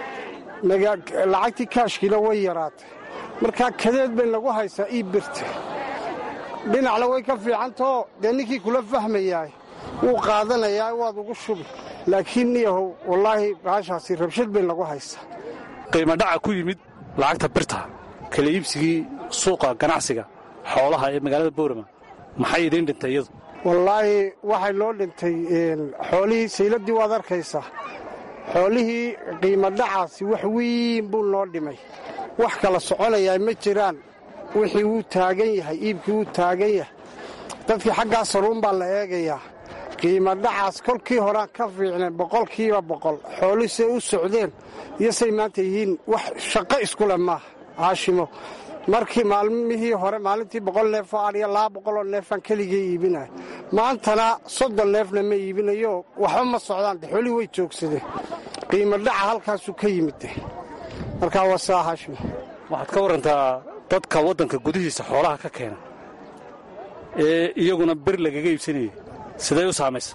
lacagtii kaashkiina way yaraatay markaa kadeed bay nagu haysaa ii birte dhinacna way ka fiicantao dee ninkii kula fahmayaay wuu qaadanayaa waad ugu shubi laakiin niyahow wallaahi baashaasi rabshad bay nagu haysaa qiimo dhaca ku yimid lacagta birta kala iibsigii suuqa ganacsiga xoolaha ee magaalada boorama maxay idiin dhintay iyadu wallaahi waxay noo dhintay xoolihii sayladdii waad arkaysaa xoolihii qiimo dhacaasi wax weyn buu noo dhimay wax kala soconayaa ma jiraan wixii wuu taagan yahay iibkii wuu taagan yahay dadkii xaggaa saruun baa la eegayaa qiimo dhacaas kolkii horaan ka fiicneen boqolkiiba boqol xoolii say u socdeen iyo say maanta yihiin wax shaqo iskuleh maaha haashimo markii maalmihii hore maalintii boqol neefoo adhiya laba boqoloo neefaan keligii iibinaya maantana soddon neefna ma iibinayo waxba ma socdaan de xoolii way joogsadeen qiimo dhaca halkaasuu ka yimide markaa waa saa haashimo waxaad ka warantaa dadka waddanka gudihiisa xoolaha ka keena ee iyaguna bir lagaga iibsanayay siday u saamaysa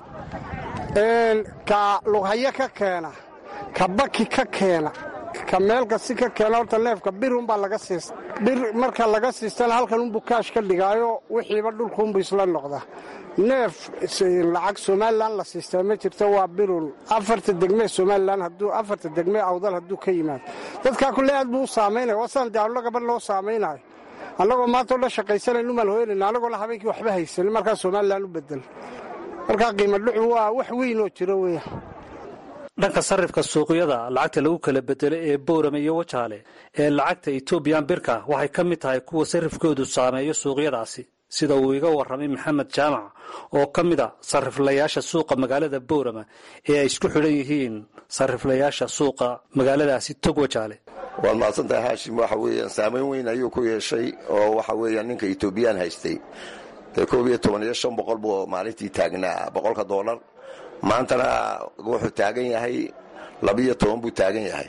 ka lughayo ka keena ka baki ka keena ka meelkasi ka keena horta neefka birunbaa laga siista bir marka laga siistana halkan unbuu kaash ka dhigaayo wixiiba dhulkuunbu isla noqdaa neef lacag somalilan la siistaa ma jirto waa birun afarta degmee somalilan hadduu afarta degmee awdal hadduu ka yimaado dadkaa kulle aad buu u saamaynaya wasaan dee allo gabadh loo saamaynayo annagoo maanta o dhan shaqaysanaynu maan hooyanayna annagoona habeenkii waxba haysanin markaa somalilan u bedel markaa qiimo dhucu waa wax weynoo jiro weeyaan dhanka sarrifka suuqyada lacagta lagu kala bedelo ee boorame iyo wajaale ee lacagta etoobiyan birka waxay ka mid tahay kuwa sarrifkoodu saameeyo suuqyadaasi sida uu iga warramay maxamed jaamac oo ka mid a sarriflayaasha suuqa magaalada boorama ee ay isku xidhan yihiin sarriflayaasha suuqa magaaladaasi tog wajaale waad mahadsantahay haashim waxa weeyaan saamayn weyn ayuu ku yeeshay oo waxa weeyaan ninka etoobiyaan haystay dee koob iyo toban iyo shan boqol buu maalintii taagnaa boqolka doolar maantana wuxuu taagan yahay labiyo toban buu taagan yahay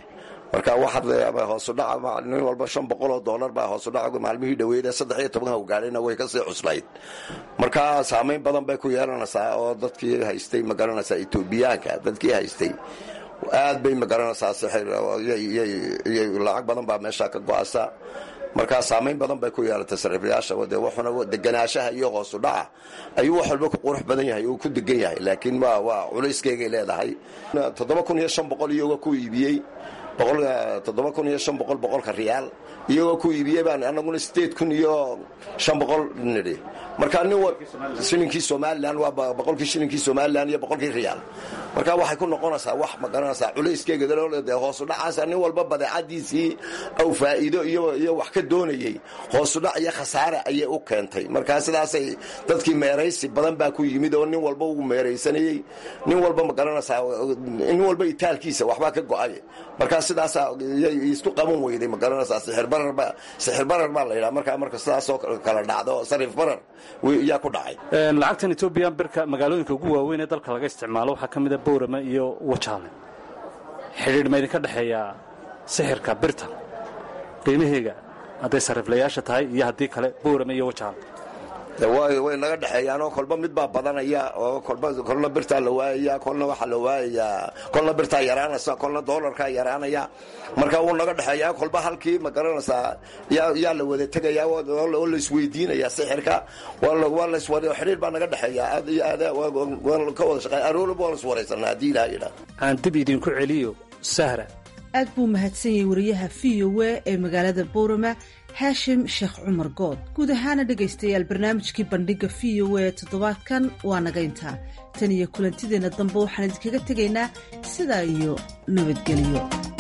marka waxaad hoosudhaca nin walba shan boqol oo doolar baa hoosudhaca maalmihii dhaweyd ee saddex iyo tobanka u gaadhayna way kasii cuslayd marka saamayn badan bay ku yeelanaysaa oo dadkii haystay magaranaysaa etoobiyaanka dadkii haystay aad bay magaranaysaa lacag badan baa meesha ka go-asa markaa saamayn badan bay ku yeelatay sariiflayaasha de wuxuna deganaanshaha iyo hoosu dhaca ayuu wax walba ku qurux badan yahay uu ku degan yahay laakiin waa culayskeyga leedahay toddoba kun iyo shan boqol iyagoo ku iibiyey toddoba kun iyo shan boqol boqolka riyaal iyagoo ku iibiyey baan anaguna sideed kun iyo shan boqol nidhi marka nin shilinkii somalilan waa boqolkii shilinkii somalilan iyo boqolkii riyaal marka waxay ku noqonaysaa wax magaranaysaa culayskeyga de hoosu dhacaasa nin walba badeecadiisii aw faa'iido iyo wax ka doonayey hoosudhac iyo khasaare ayay u keentay marka sidaasay dadkii meeraysi badan baa ku yimid oo nin walba uu meeraysanayey nin walba magaranaysaa nin walba itaalkiisa waxbaa ka go-ay marka sidaasa isku qaban weyday magaranaysaa sixirbarar baa la yidhaha marka marka sidaasoo kala dhacdo sariif barar yaa ku dhacay lacagtan etoobiyan birka magaalooyinka ugu waaweyn ee dalka laga isticmaalo waxaa ka mida bowrama iyo wajaale xidhiidh ma idinka dhexeeyaa sixirka birta qiimaheega hadday sariiflayaasha tahay iyo haddii kale bowrama iyo wajaale way naga dhexeeyaanoo kolba mid baa badanaya oo kolna birtaa la waayaya kolna waxaa la waayayaa kolna birtaa yaraanaysa kolna doolarkaa yaraanaya marka wuu naga dhexeeyaa kolba halkii ma garanaysaa yaa la wada tegaya oo la isweydiinaya sixirka xidhiir baa naga dhexeeya aad iyo aad waan ka wada shaqeey aroorba waan iswaraysanaa haddii ilaha yidhaa aan dib idinku celiyo sahra aad buu mahadsan yahay wariyaha v o a ee magaalada boorama haashim sheekh cumar good guud ahaana dhegaystayaal barnaamijkii bandhiga v o a toddobaadkan waa naga intaa tan iyo kulantideenna dambe waxaan idinkaga tegaynaa sidaa iyo nabadgelyo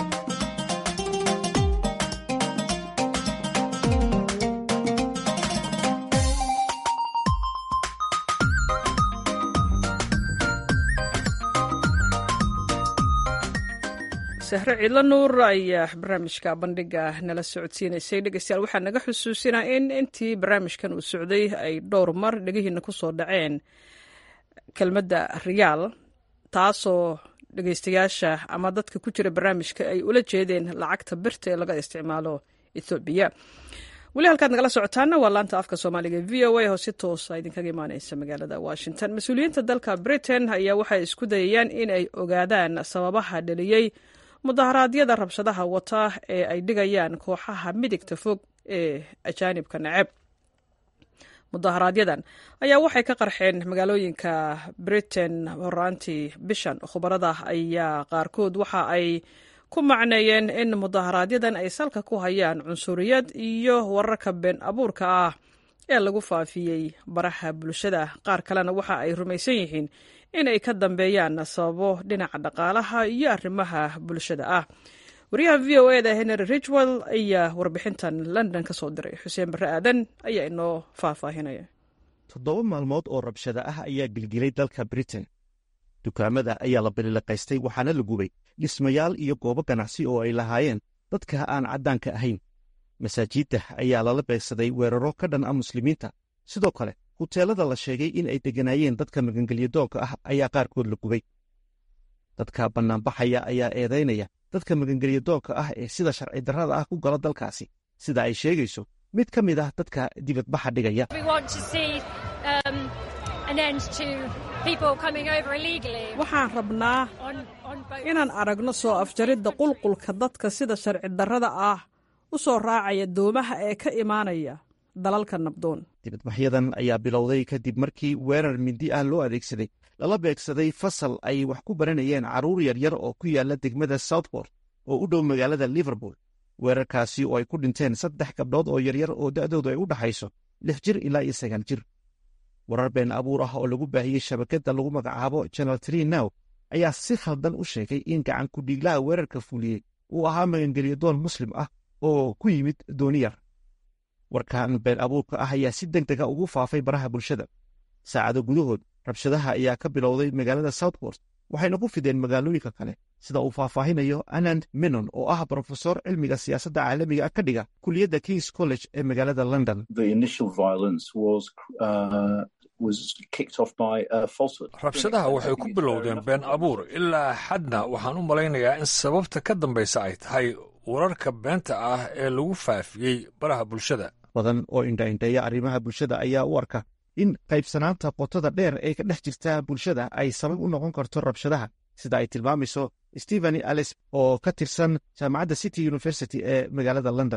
sahre ciidla nuur ayaa barnaamijka bandhiga nala socodsiinaysay dhegeystayaal waxaa naga xusuusinaa in intii barnaamijkan uu socday ay dhowr mar dhegihiina ku soo dhaceen kelmadda riyaal taasoo dhegeystayaasha ama dadka ku jira barnaamijka ay ula jeedeen lacagta birta ee laga isticmaalo ethoobiya weli halkaad nagala socotaana waa laanta afka soomaaliga v o a oo si toosa idinkaga imaaneysa magaalada washington mas-uuliyiinta dalka britain ayaa waxay isku dayayaan in ay ogaadaan sababaha dhaliyey mudaharaadyada rabshadaha wata ee ay dhigayaan kooxaha midigta fog ee ajaanibka naceb mudaharaaadyadan ayaa waxay ka qarxeen magaalooyinka britain horaantii bishan khubarada ayaa qaarkood waxa ay ku macneeyeen in mudaharaaadyadan ay salka ku hayaan cunsuriyad iyo wararka been abuurka ah ee lagu faafiyey baraha bulshada qaar kalena waxa ay rumaysan yihiin in ay ka dambeeyaan sababo dhinaca dhaqaalaha iyo arrimaha bulshada ah wariyaha v o eda henry ridgwell ayaa warbixintan london ka soo diray xuseen barre aadan ayaa inoo faahfaahinaya toddoba maalmood oo rabshada ah ayaa gilgilay dalka britain dukaamada ayaa la bililiqaystay waxaana la gubay dhismayaal iyo goobo ganacsi oo ay lahaayeen dadka aan caddaanka ahayn masaajidda ayaa lala beegsaday weeraro ka dhan ah muslimiinta sidoo kale huteelada la sheegay in ay degganaayeen dadka magangelyadoonka ah ayaa qaarkood la gubay dadka bannaanbaxaya ayaa eedaynaya dadka magangelyadoonka ah ee sida sharci darrada ah ku gala dalkaasi sida ay sheegayso mid ka mid ah dadka dibadbaxa dhigaya waxaan rabnaa inaan aragno soo afjaridda qulqulka dadka sida sharci darrada ah u soo raacaya doomaha ee ka imaanaya dalalka nabdoon dibadbaxyadan ayaa bilowday kadib markii weerar mindi ah loo adeegsaday lala beegsaday fasal ay wax ku baranayeen carruur yaryar oo ku yaalla degmada southport oo u dhow magaalada liverpool weerarkaasi oo ay ku dhinteen saddex gabdhood oo yaryar oo da'doodu ay u dhaxayso lix jir ilaa iyo sagaal jir warar been abuur ah oo lagu baahiyey shabakadda lagu magacaabo janal tree now ayaa si khaldan u sheegay in gacan ku-dhiiglaha weerarka fuliyey uu ahaa magangelyadoon muslim ah oo ku yimid dooniyar warkan been abuurka ah ayaa si deg dega ugu faafay baraha bulshada saacado gudahood rabshadaha ayaa ka bilowday magaalada southport waxayna ku fideen magaalooyinka kale sida uu faahfaahinayo anand menon oo ah brofesor cilmiga siyaasadda caalamiga ka dhiga kuliyadda kings college ee magaalada london rabshadaha waxay ku bilowdeen been abuur ilaa xadna waxaan u malaynayaa in sababta ka dambaysa ay tahay wararka beenta ah ee lagu faafiyey baraha bulshada badan oo indhaindheeya arrimaha bulshada ayaa u arka in qaybsanaanta qotada dheer ee ka dhex jirta bulshada ay sabab u noqon karto rabshadaha sida ay tilmaamayso stepheni alice oo ka tirsan jaamacadda city university ee magaalada london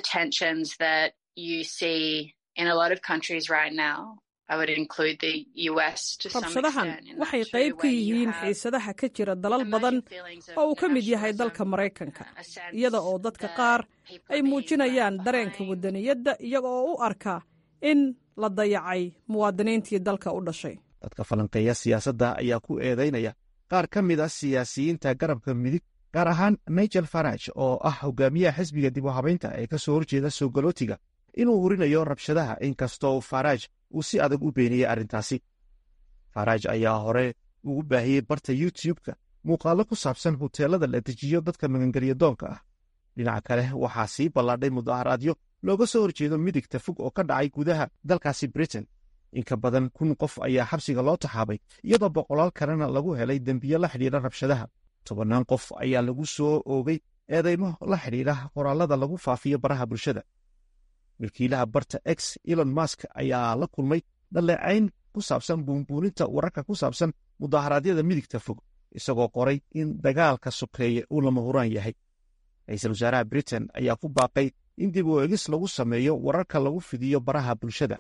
rabshadahan waxay qayb ka yihiin xiisadaha ka jira dalal badan oo uu ka mid yahay dalka maraykanka iyada oo dadka qaar ay muujinayaan dareenka wadaniyadda iyaga oo u arka in la dayacay muwaadiniintii dalka u dhashay dadka falanqeeya siyaasadda ayaa ku eedaynaya qaar ka mid a siyaasiyiinta garabka midig gaar ahaan nigel farage oo ah hogaamiyaha xisbiga dib u habaynta ee ka soo horjeeda soogolootiga inuu hurinayo rabshadaha inkastoo farage uu si adag u beeniyey arrintaasi farage ayaa hore ugu baahiyey barta youtube-ka muuqaallo ku saabsan huteelada la dejiyo dadka magangelya doonka ah dhinaca kale waxaa sii ballaadhay mudaharaadyo looga soo horjeedo midigta fog oo ka dhacay gudaha dalkaasi britain inka badan kun qof ayaa xabsiga loo taxaabay iyadoo boqolaal kalena lagu helay dembiyo la xidhiidha rabshadaha tobannaan qof ayaa lagu soo oogay eedeymo la xidhiidha qoraallada lagu faafiyo baraha bulshada milkiilaha barta x elon mask ayaa la kulmay dhaleecayn ku saabsan buunbuuninta wararka ku saabsan mudaharaadyada midigta fog isagoo qoray in dagaalka sokeeye uu lama huraan yahay ra-iisul wasaaraha britain ayaa ku baaqay in dib u egis lagu sameeyo wararka lagu fidiyo baraha bulshada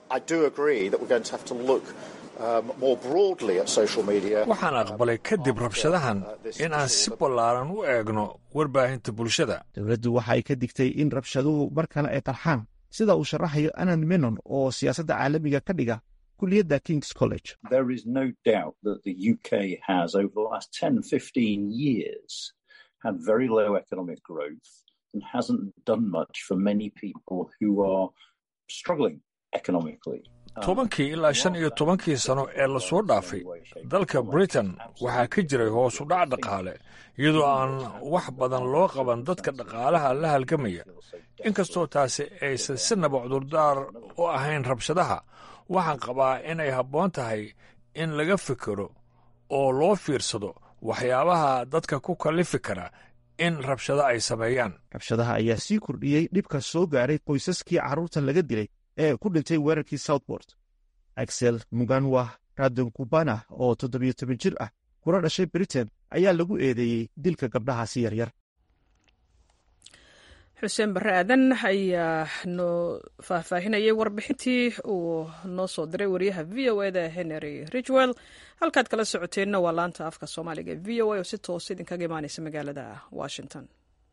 waxaan aqbalay kadib rabshadahan in aan si ballaaran u eegno warbaahinta bulshada dowladdu waxa ay ka digtay in rabshaduhu mar kale ay qarxaan sida uu sharaxayo anan menon oo siyaasadda caalamiga ka dhiga kuliyadda kings college had very low economic growth and hasn't done much for many people who are struggling economically. tobankii ilaa shan iyo tobankii sano ee lasoo dhaafay dalka britain waxaa ka jiray hoosu dhac dhaqaale iyadoo aan wax badan loo qaban dadka dhaqaalaha la halgamaya inkastoo taasi aysan sinaba cudurdaar u ahayn rabshadaha waxaan qabaa inay habboon tahay in laga fikiro oo loo fiirsado waxyaabaha dadka ku kallifi kara in rabshado ay sameeyaan rabshadaha ayaa sii kordhiyey dhibka soo gaaray qoysaskii carruurtan laga dilay ee ku dhintay weerarkii southbort axel muganwa radonkubana oo toddobiyo toban jir ah kuna dhashay britain ayaa lagu eedeeyey dilka gabdhahaasi yaryar xuseen barre aadan ayaa noo faahfaahinayay warbixintii uu noo soo diray wariyaha v o eda henry ridgwell halkaad kala socoteenna waa laanta afka soomaaliga v o a oo si toos idinkaga imaaneysa magaalada washington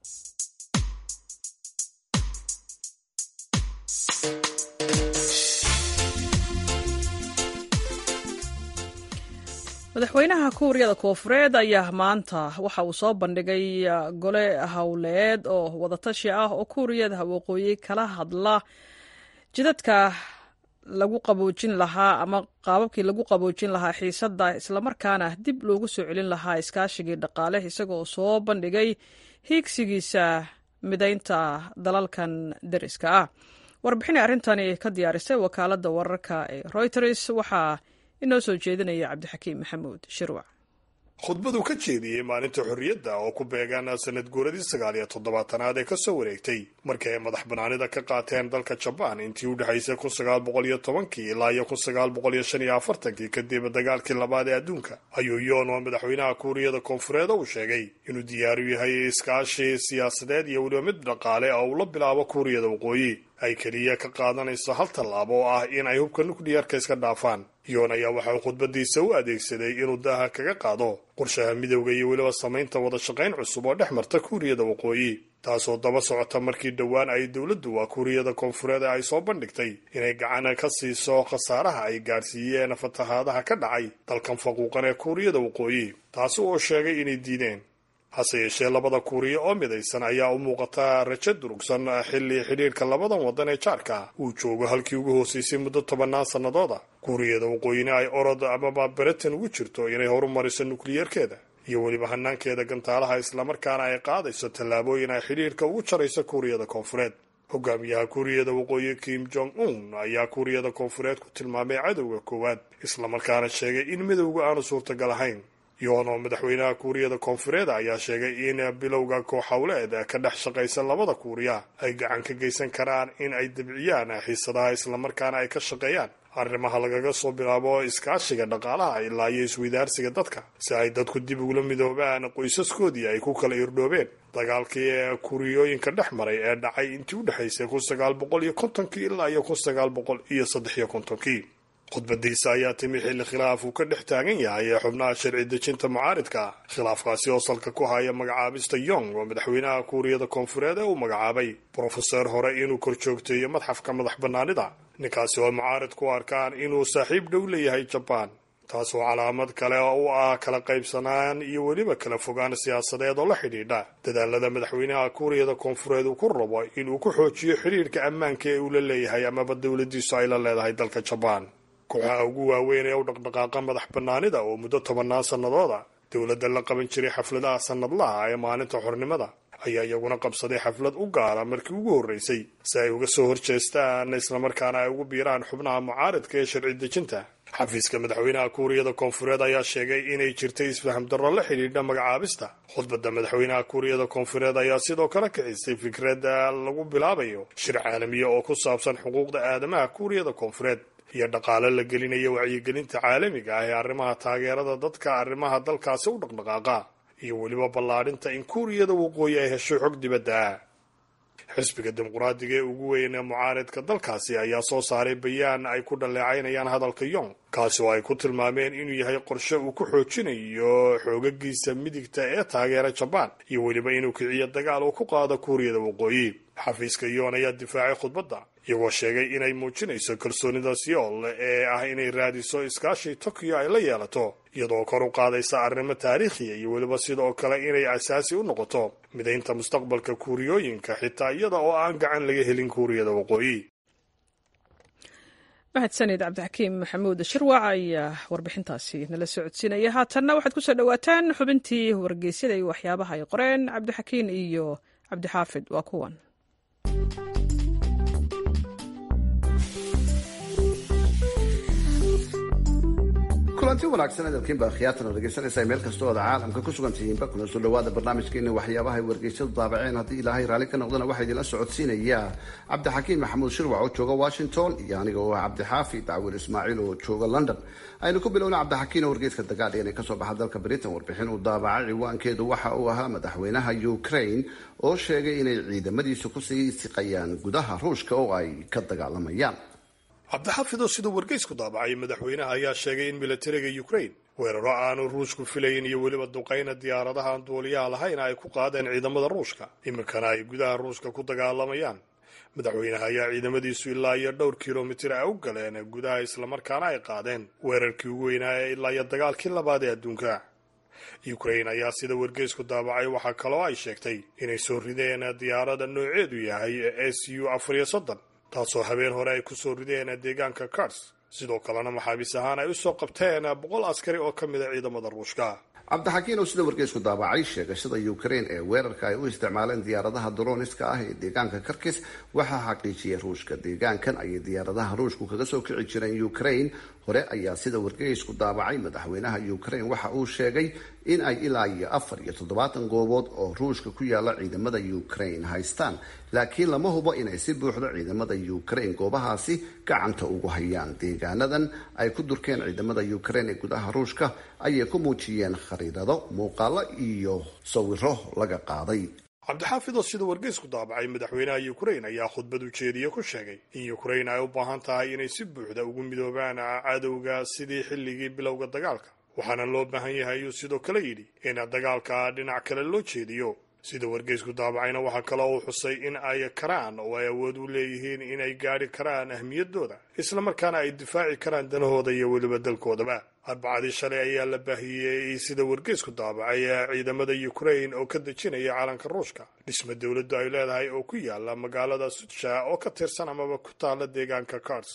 madaxweynaha kuuriyada koofureed ayaa maanta waxa uu soo bandhigay gole howleed oo wadatashi ah oo kuuriyada waqooyi kala hadla jidadka lagu qaboojin lahaa ama qaababkii lagu qaboojin lahaa xiisadda islamarkaana dib loogu soo celin lahaa iskaashigii dhaqaale isagoo soo bandhigay hiigsigiisa midaynta dalalkan deriska ah warbixinay arrintani ka diyaarisay wakaaladda wararka ee reuters waxaa inoo soo jeedinaya cabdixakiim maxamuud shirwac khudbaduu ka jeediyey maalinta xorriyadda oo ku beegaan sanad guuradii sagaal iyo toddobaatanaad ee kasoo wareegtay markii ay madax banaanida ka qaateen dalka jabaan intii u dhexaysay kun sagaal boqol iyo tobankii ilaa iyo kun sagaal boqol iyo shan iyo afartankii kadib dagaalkii labaad ee adduunka ayuu yoon oo madaxweynaha kuuriyada koonfureed uu sheegay inuu diyaaru yahay iskaashi siyaasadeed iyo weliba mid dhaqaale oo uu la bilaabo kuuriyada waqooyi ay keliya ka qaadanayso hal tallaabo oo ah in ay hubka nukliyeerka iska dhaafaan yoon ayaa waxa uu khudbadiisa u adeegsaday inuu daaha kaga qaado qorshaha midowda iyo weliba samaynta wada shaqayn cusub oo dhex marta kuuriyada waqooyi taasoo daba socota markii dhowaan ay dowladdu waa kuuriyada koonfureed ay soo bandhigtay inay gacana ka siiso khasaaraha ay gaadhsiiyeen fatahaadaha ka dhacay dalkan faquuqan ee kuuriyada waqooyi taasi oo sheegay inay diideen hase yeeshee labada kuuriya oo midaysan ayaa u muuqata rajo durugsan xilli xidhiirka labadan waddan ee jaarka uu joogo halkii ugu hooseysay muddo tobannaan sannadooda kuuriyada waqooyina ay orod amaba britain ugu jirto inay horumariso nukliyeerkeeda iyo weliba hanaankeeda gantaalaha islamarkaana ay qaadayso tallaabooyin ay xidhiirka ugu jarayso kuuriyada koonfureed hogaamiyaha kuuriyada waqooyi kim jong un ayaa kuuriyada koonfureed ku tilmaamay cadowga koowaad islamarkaana sheegay in midowga aanu suurtagal ahayn yoonoo madaxweynaha kuuriyada koonfureed ayaa sheegay in bilowga kooxhowleed ka dhex shaqaysa labada kuuriya ay gacan ka geysan karaan in ay dabciyaan xiisadaha islamarkaana ay ka shaqeeyaan arrimaha lagaga soo bilaabo iskaashiga dhaqaalaha ilaa iyo isweydaarsiga dadka si ay dadku dib ugula midoobaan qoysaskoodii ay ku kala irdhoobeen dagaalkii kuuriyooyinka dhex maray ee dhacay intii u dhexaysay kun sagaal boqol iyo kontonkii ilaa iyo kun sagaal boqol iyo saddex iyo kontonkii khudbadiisa ayaa timi xilli khilaaf uu ka dhex taagan yahay ee xubnaha sharci dejinta mucaaridka khilaafkaasi oo salka ku haya magacaabista yong oo madaxweynaha kuuriyada koonfureed ee uu magacaabay brofeser hore inuu korjoogteeyo madxafka madax bannaanida ninkaasi oo mucaarid ku arkaan inuu saaxiib dhow leeyahay jabaan taas oo calaamad kale u ah kala qaybsanaan iyo weliba kala fogaan siyaasadeed oo la xidhiidha dadaalada madaxweynaha kuuriyada koonfureed uu ku rabo inuu ku xoojiyo xidhiidhka ammaanka ee uu la leeyahay amaba dowladiisu ay la leedahay dalka jabaan kooxaha ugu waaweyn ee u dhaqdhaqaaqa madax bannaanida oo muddo tobannaan sannadooda dowladda la qaban jiray xafladaha sannadlaha ee maalinta xornimada ayaa iyaguna qabsaday xaflad u gaara markii ugu horreysay si ay uga soo horjeestaan islamarkaana ay ugu biiraan xubnaha mucaaridka ee sharci dejinta xafiiska madaxweynaha kuuriyada koonfureed ayaa sheegay inay jirtay isfaham darro la xidhiidha magacaabista khudbadda madaxweynaha kuuriyada koonfureed ayaa sidoo kale kicisay fikradda lagu bilaabayo shir caalamiya oo ku saabsan xuquuqda aadamaha kuuriyada koonfureed iyo dhaqaale la gelinayo wacyigelinta caalamiga ah ee arrimaha taageerada dadka arrimaha dalkaasi u dhaqdhaqaaqa iyo weliba ballaadhinta in kuuriyada waqooyi ay hesho xog dibadda ah xisbiga dimuqraadiga ee ugu weyn ee mucaaridka dalkaasi ayaa soo saaray bayaan ay ku dhaleecaynayaan hadalka yong kaasi oo ay ku tilmaameen inuu yahay qorshe uu ku xoojinayo xoogagiisa midigta ee taageera jabaan iyo weliba inuu kiciyo dagaal uu ku qaado kuuriyada waqooyi xafiiska yoon ayaa difaacay khudbadda iyagoo sheegay inay muujinayso kalsoonida seoul ee ah inay raadiso iskaashii tokyo ay la yeelato iyadoo kor u qaadaysa arrimo taariikhiya iyo weliba sidoo kale inay asaasi u noqoto midaynta mustaqbalka kuuriyooyinka xitaa iyada oo aan gacan laga helin kuuriyada waqooyi mahadsanid cabdixakiim maxamuud shirwac ayaa warbixintaasi nala socodsiinaya haatanna waxaad kusoo dhowaataan xubintii wargeysyada iyo waxyaabaha ay qoreen cabdixakiin iyo cabdixaafid waa kuwan kulanti wanaagsan hadalkiinba khiyaatana dhegeysanaysaa meel kasta oo aad caalamka ku sugan tihiinba kuna soo dhawaada barnaamijkeena waxyaabaha ay wargeysyadu daabaceen haddii ilaahay raalli ka noqdana waxaa idinla socodsiinaya cabdixakiim maxamuud shirwac oo jooga washington iyo aniga oo ah cabdixaafi dacwil ismaaciil oo jooga london aynu ku bilowna cabdixakiin oo wargeyska dagaadhigan ee kasoo baxa dalka britain warbixin uu daabacay ciwaankeedu waxa uu ahaa madaxweynaha ukraine oo sheegay inay ciidamadiisu kusii siqayaan gudaha ruushka oo ay ka dagaalamayaan cabdixaafid oo siduu wargeysku daabacay madaxweynaha ayaa sheegay in militariga ukraine weeraro aanu ruushku filayn iyo weliba duqayna diyaaradaha aan duuliyaha lahayn ay ku qaadeen ciidamada ruushka iminkana ay gudaha ruushka ku dagaalamayaan madaxweynaha ayaa ciidamadiisu ilaa iyo dhowr kilomitir a u galeen gudaha islamarkaana ay qaadeen weerarkii ugu weynaa ee ilaa iyo dagaalkii labaad ee adduunka ukraine ayaa sida wargeysku daabacay waxaa kaloo ay sheegtay inay soo rideen diyaarada nooceedu yahay s u afar iyo soddon taasoo habeen hore ay kusoo rideen deegaanka kars sidoo kalena maxaabiis ahaan ay usoo qabteen boqol askari oo ka mid a ciidamada ruushka cabdixakiin oo sida wargeysku daabacay sheegashada ukraine ee weerarka ay u isticmaaleen diyaaradaha droniska ah ee deegaanka karkis waxaa xaqiijiyay ruushka deegaankan ayay diyaaradaha ruushku kaga soo kici jireen ukraine hore ayaa sida wargeysku daabacay madaxweynaha ukraine waxa uu sheegay in ay ilaa iyo afar iyo toddobaatan goobood oo ruushka ku yaala ciidamada ukraine haystaan laakiin lama hubo inay si buuxdo ciidamada ukraine goobahaasi gacanta ugu hayaan deegaanadan ay ku durkeen ciidamada ukraine ee gudaha ruushka ayay ku muujiyeen khariidado muuqaalo iyo sawiro laga qaaday cabdixaafid oo sida wargeysku daabacay madaxweynaha ukraine ayaa khudbad ujeediye ku sheegay in ukraine ay u baahan tahay inay si buuxda ugu midoobaan cadowga sidii xilligii bilowga dagaalka waxaana loo baahan yahay ayuu sidoo kale yidhi in dagaalka dhinac kale loo jeediyo sida wargeysku daabacayna waxaa kaloo uu xusay in ay karaan oo ay awood u leeyihiin inay gaadhi karaan ahmiyadooda islamarkaana ay difaaci karaan danahooda iyo weliba dalkoodaba arbacadii shalay ayaa la baahiyey sida wargeysku daabacay ciidamada ukraine oo ka dejinaya calanka ruushka dhisma dowladdu ay leedahay oo ku yaala magaalada sudsha oo ka tirsan amaba ku taala deegaanka kars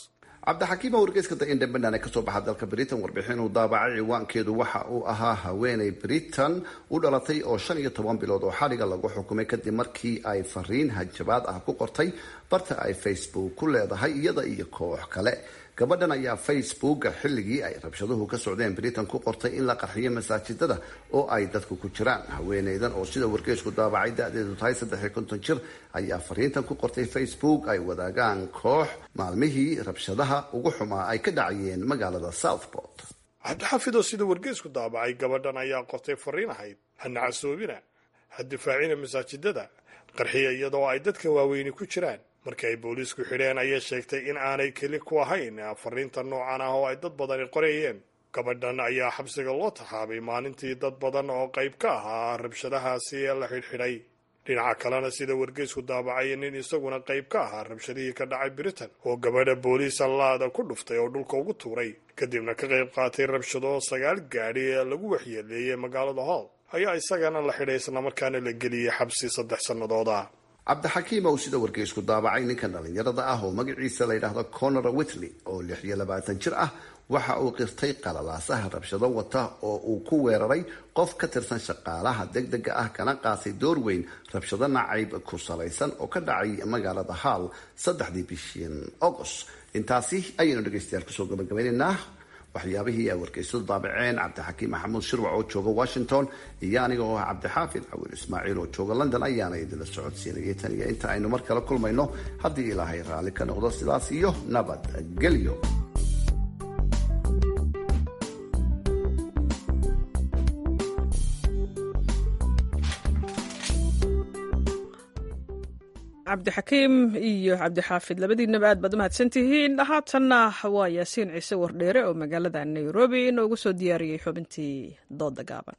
cabdixakiim wargeyska the independent ee kasoo baxa dalka britain warbixin uu daabacay ciwaankeedu waxa uu ahaa haweeney britain u dhalatay oo shan iyo toban bilood oo xadhiga lagu xukumay kadib markii ay fariin hajabaad ah ku qortay barta ay facebook ku leedahay iyada iyo koox kale gabadhan ayaa facebooka xilligii ay rabshaduhu ka socdeen britain ku qortay in la qarxiyo masaajidada oo ay dadku ku jiraan haweeneydan oo sida wargeysku daabacay da-deedu tahay saddexiyo konton jir ayaa fariintan ku qortay facebook ay wadaagaan koox maalmihii rabshadaha ugu xumaa ay ka dhacayeen magaalada southport cabdixaafidoo sida wargeysku daabacay gabadhan ayaa qortay fariin ahayd ha nacasoobina ha difaacina masaajidada qarxiya iyadoo ay dadka waaweyni ku jiraan markii ay booliisku xidheen ayay sheegtay in aanay keli ku ahayn fariinta noocan ah oo ay dad badani qorayeen gabadhan ayaa xabsiga loo taxaabay maalintii dad badan oo qayb ka ahaa rabshadahaasi ee la xidhxidhay dhinaca kalena sida wargeysku daabacay nin isaguna qayb ka ahaa rabshadihii ka dhacay britain oo gabadha booliisa laada ku dhuftay oo dhulka ugu tuuray kadibna ka qayb qaatay rabshado sagaal gaadhi ee lagu waxyeeleeyey magaalada hall ayaa isagana la xidhay islamarkaana la geliyey xabsi saddex sannadooda cabdixakiim ou sida wargeysku daabacay ninkan dhallinyarada ah oo magaciisa la yidhaahdo conor whitley oo lix iyo labaatan jir ah waxa uu qirtay qalalaasaha rabshado wata oo uu ku weeraray qof ka tirsan shaqaalaha degdega ah kana qaatay door weyn rabshado nacayb ku salaysan oo ka dhacay magaalada hall saddexdii bishii agost intaasi ayaynu dhegeystayaal kusoo gabagabaynaynaa waxyaabihii ay wargeysadu daabaceen cabdixakiim maxamuud shirwac oo jooga washington iyo aniga oo ah cabdixaafid cawiil ismaaciil oo jooga london ayaana idinla socodsiinayay tan iyo inta aynu mar kale kulmayno haddii ilaahay raalli ka noqdo sidaas iyo nabadgelyo cabdixakiim iyo cabdixaafid labadiinaba aad baad u mahadsan tihiin haatanna waa yaasiin ciise wardheere oo magaalada nairobi inoogu soo diyaariyey xubintii dooda gaaban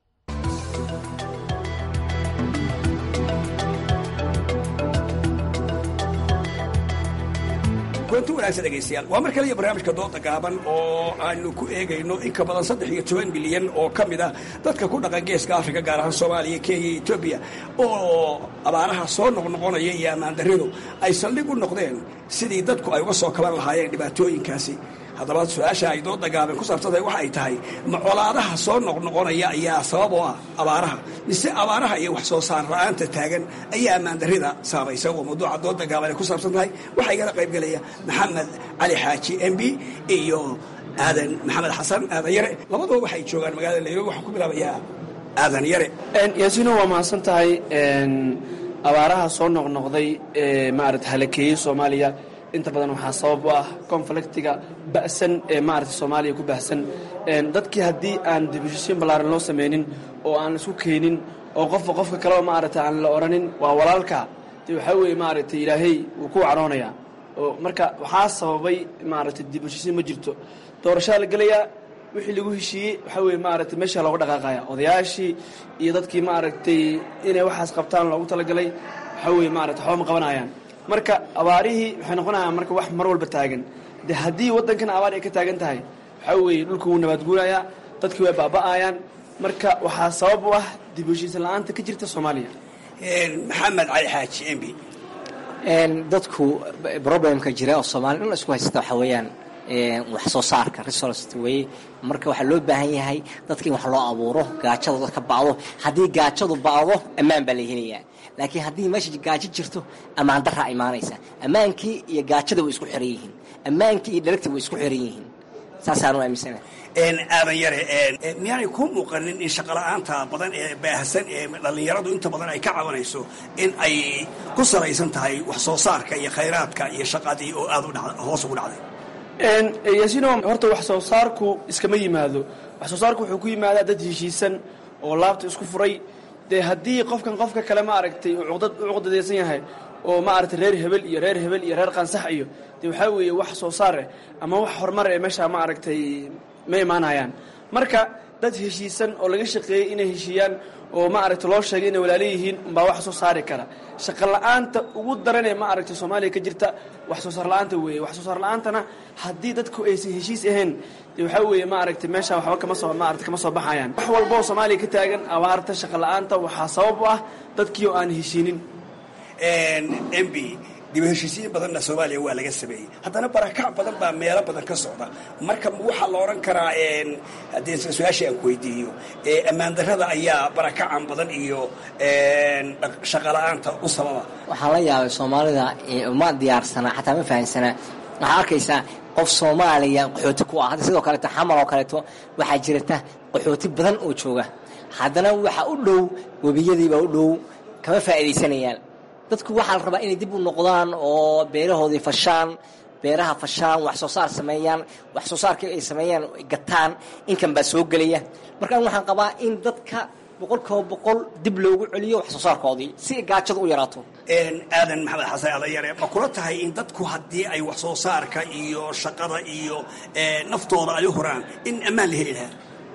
kulanti wanaagsan dhegaystayaal waa mar kale iyo barnaamijka dooda gaaban oo aanu ku eegayno in ka badan saddex iyo toban bilyan oo ka mid ah dadka ku dhaqan geeska afrika gaar ahaan soomaaliya kenya iyo etoobiya oo abaaraha soo noqnoqonaya iyo ammaandarridu ay saldhig u noqdeen sidii dadku ay uga soo kaban lahaayeen dhibaatooyinkaasi haddaba su-aasha ay dooda gaaban ku saabsantahay waxa ay tahay ma colaadaha soo noqnoqonaya ayaa sabab oo ah abaaraha mise abaaraha iyo wax soo saar la-aanta taagan ayaa ammaandarrida saamaysa oo mawduuca dooda gaaban ay ku saabsan tahay waxaa igala qaybgelaya maxamed cali xaaji m b iyo aadan maxamed xasan aadan yare labaduba waxay joogaan magaalada nairobi waxaan ku bilaabayaa aadan yare yaasiino waa mahadsan tahay abaaraha soo noqnoqday ee maarata halakeeyey soomaaliya inta badan waxaa sabab u ah konfliktiga ba'san ee maarata soomaaliya ku bahsan dadkii haddii aan dibishisiin ballaaran loo samaynin oo aan isku keenin oo qofba qofka kaleba maarata aan la odhanin waa walaalka de waxaa weeye maarata ilaahay wuu ku wacroonayaa oo marka waxaa sababay maarata dibishisiin ma jirto doorashaa la gelayaa wixii lagu heshiiyey waxaa weye maarata meesha looga dhaqaaqaya odayaashii iyo dadkii maaragtay inay waxaas qabtaan loogu talagalay waxaa weye maarata waxba ma qabanayaan marka abaarihii waxay noqonayaan marka wax mar walba taagan de haddii waddankan abaar ay ka taagan tahay waxaa weeye dhulku wuu nabaadguurayaa dadkii way baaba'ayaan marka waxaa sabab u ah dib heshiisan la-aanta ka jirta soomaaliya maxamed cali xaaji m b dadku problemka jira oo soomaliya dhan isku haysta waxaa weeyaan wax soo saarka resource weye marka waxaa loo baahan yahay dadka in wax loo abuuro gaajada dadka ba'do haddii gaajadu ba'do ammaan baa la helayaa laakiin haddii meesha gaajo jirto ammaan daraa imaanaysa ammaankii iyo gaajada way isku xiran yihiin ammaankii iyo dharagtii way isku xiran yihiin saasaanu aaminsana aadan yare miyaanay kuu muuqanin in shaqola'aanta badan ee baahsan ee dhallinyaradu inta badan ay ka cabanayso in ay ku salaysan tahay wax soo saarka iyo khayraadka iyo shaqadii oo aad hoos ugu dhacday yaasiino horta wax soo saarku iskama yimaado wax soo saarku wuxuu ku yimaadaa dad heshiisan oo laabta isku furay dee haddii qofkan qofka kale maaragtay uqdad u cuqdadaysan yahay oo maaragtay reer hebel iyo reer hebel iyo reer qansax iyo dee waxaa weeye wax soo saareh ama wax horumar ee meesha maaragtay ma imaanayaan marka dad heshiisan oo laga shaqeeyey inay heshiiyaan oo maaragtay loo sheegay inay walaalo yihiin umbaa wax soo saari kara shaqo la-aanta ugu daranee maaragtay soomaaliya ka jirta wax soo saar la-aanta weeye wax soo saar la-aantana haddii dadku aysan heshiis ahayn dee waxaa weeye maaragtay meesha waxba kama soo maaragtay kama soo baxayaan wax walba oo soomaaliya ka taagan abaarta shaqo la-aanta waxaa sabab u ah dadkii oo aan heshiinin m b dib u heshiisiin badanna soomaaliya waa laga sameeyey haddana barakac badan baa meelo badan ka socda marka waxaa la odhan karaa haddii su-aashii aan ku weydiiyo ammaan darrada ayaa barakacan badan iyo shaqala-aanta u sababa waxaan la yaabay soomaalida ma diyaarsana xataa ma fahamsana waxaa arkaysaa qof soomaaliya qaxooti ku ah hadda sidoo kaleeto xamal oo kaleeto waxaa jirata qaxooti badan oo jooga haddana waxa u dhow webiyadiibaa u dhow kama faa'iidaysanayaan dadku waxaa la rabaa inay dib u noqdaan oo beerahoodii fashaan beeraha fashaan wax soo saar sameeyaan wax soo saarkii ay sameeyaan gataan inkan baa soo gelaya markaan waxaan qabaa in dadka boqolkiiba boqol dib loogu celiyo wax soo saarkoodii si gaajada u yaraato aadan maxamed xasan adayare ma kula tahay in dadku haddii ay wax soo saarka iyo shaqada iyo naftooda ay u huraan in ammaan la heli lahaa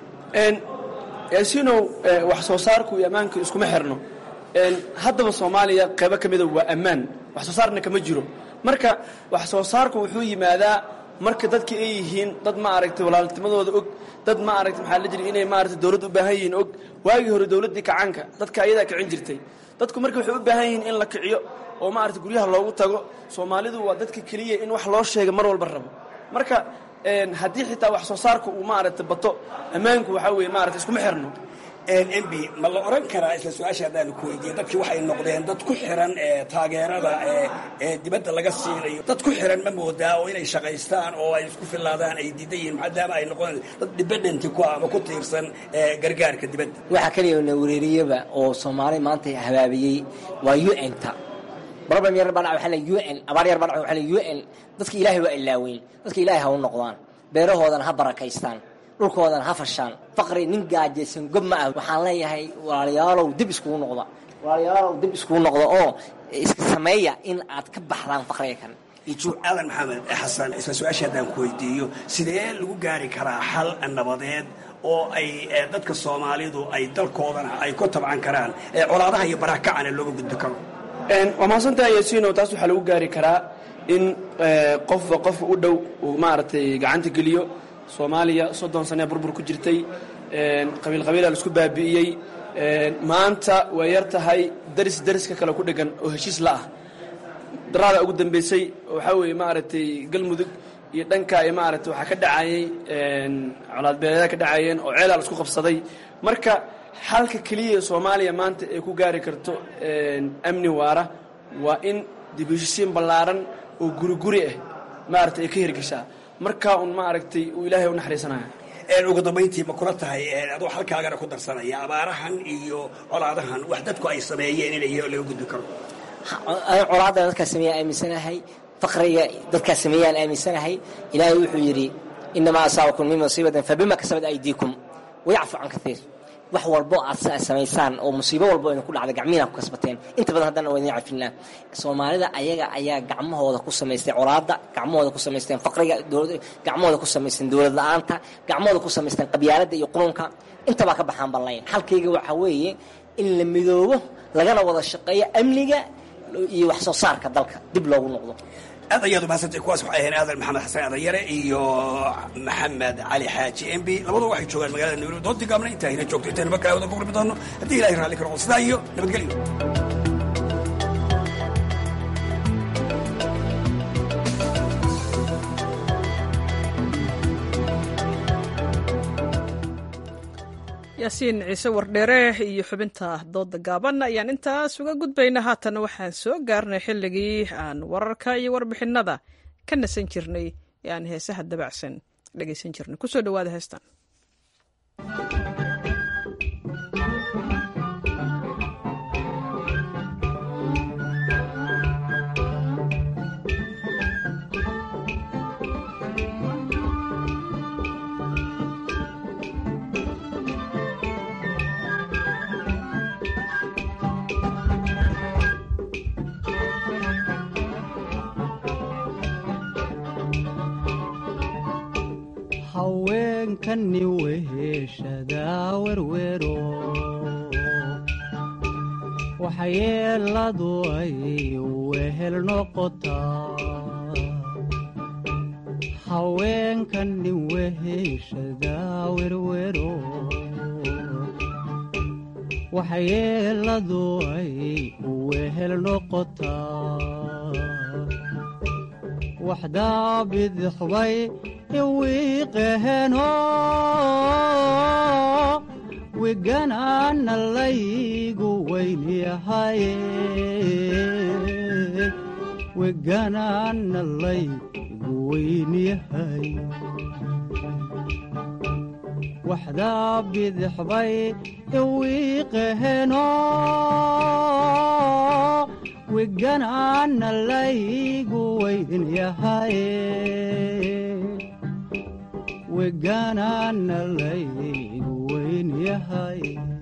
yaasiinow wax soo saarku iyo ammaanku iskuma xirno haddaba soomaaliya qaybo ka mida waa ammaan wax soo saarna kama jiro marka wax soo saarku wuxuu yimaadaa marka dadka ay yihiin dad ma aragtay walaalnimadooda og dad ma aragtay maxaa la jiri inay maaragtay dowladda u baahan yihiin og waagii hore dowladdii kacaanka dadka ayadaa kicin jirtay dadku marka waxay u baahan yihiin in la kiciyo oo maaragtay guryaha loogu tago soomaalidu waa dadka keliya in wax loo sheega mar walba rabo marka haddii xitaa wax soo saarku uu maaragtay bato ammaanku waxaa weeye maaragtay iskuma xirno mb ma la oran karaa isla su-aasha haddaanu ku weydiiye dadkii waxay noqdeen dad ku xiran taageerada ee dibadda laga siinayo dad ku xiran ma moodaa oo inay shaqaystaan oo ay isku filaadaan ay diidan yihiin maadaama ay noqon dad dependenti ku ama ku tiirsan gargaarka dibadda waxaa keliya na wareeriyaba oo soomaali maanta habaabiyey waa u n ta problem yar baa dhaca waxaa u n abaar yar baa dhaca waxaa u n dadka ilaahay waa ilaaweyn dadka ilaahay ha u noqdaan beerahoodana ha barakaystaan dhulkoodan ha fashaan faqri nin gaajaysan gob ma ah waxaan leeyahay walaalayaalow dib iskugu noqda walaalayaalow dib iskugu noqda oo iska sameeya in aad ka baxdaan faqriga kan aadan maxamed xasan isla su-aasha haddaan ku weydiiyo sidee lagu gaari karaa xal nabadeed oo ay dadka soomaalidu ay dalkoodana ay ku tabcan karaan colaadaha iyo barakacana looga gudbi karo waa mahadsantaha yaasiino taas waxaa lagu gaari karaa in qofba qofka u dhow uu maaragtay gacanta geliyo soomaaliya soddon sanee burbur ku jirtay qabiil qabiila la isku baabi'iyey maanta way yar tahay daris dariska kale ku dhegan oo heshiis la ah daraada ugu dambeysay waxaa weeye maaragtay galmudug iyo dhanka iyo maaragtay waxaa ka dhacayey colaadbeeleeda ka dhacayeen oo ceelaa la isku qabsaday marka xalka keliya soomaaliya maanta ay ku gaari karto amni waara waa in dib heshisiin ballaaran oo guri guri ah maaragtay ay ka hirgeshaa markaa un maaragtay uu ilaahay u naxariisanaya ugu dambayntii ma kula tahay adoo halkaagana ku darsanaya abaarahan iyo colaadahan wax dadku ay sameeyeen inay laga gudbi karo colaadda dadkaa sameeya aaminsanahay faqriga dadkaa sameeyaan aaminsanahay ilaahay wuxuu yidhi inamaa asaabakum min musiibatin fabima kasabat aydiikum wayacfu can kaiir wax walbo aad samaysaan oo musiibo walbo idinku dhacda gacmihiina ku kasbateen inta badan haddana waa idin cafinaa soomaalida ayaga ayaa gacmahooda ku samaystay colaadda gacmahooda ku samaysteen faqriga gacmahooda ku samaysteen dowlad la-aanta gacmahooda ku samaysteen qabyaaladda iyo qurunka intabaa ka baxaan ballayn xalkayga waxaa weeye in la midoobo lagana wada shaqeeyo amniga iyo wax soo saarka dalka dib loogu noqdo aad ayaad umahadsantay kuwaas waxay ahayn aadan maxamed xasan adayare iyo maxamed cali xaaji mb labadu waxay joogaan magaalada nairobi doontii gaabna intaa hina joogto intaynu mar kale wada ku kulmi doono haddii ilahay raalli karo sidaa iyo nabadgelyo yaasiin ciise wardheere iyo xubinta dooda gaaban ayaan intaas uga gudbayna haatan waxaan soo gaarnay xilligii aan wararka iyo warbixinada ka nasan jirnay ee aan heesaha dabacsan dhegaysan jirnay kusoo dhawaada heestan haweenkani weheshadaa werwero waxyeeladu ay wehel noqotaa haweenkani weheshadaa werwero waxyeeladu ay wehel noqotaa waxdaa bidixbay iwiiqeheno wiganaana laygu weynyahaye wiganaana laygu weynyahay waxdaa bidixbay iwiiqeheno wiganaana laygu weynyahaye wiganaana laygu weynyahay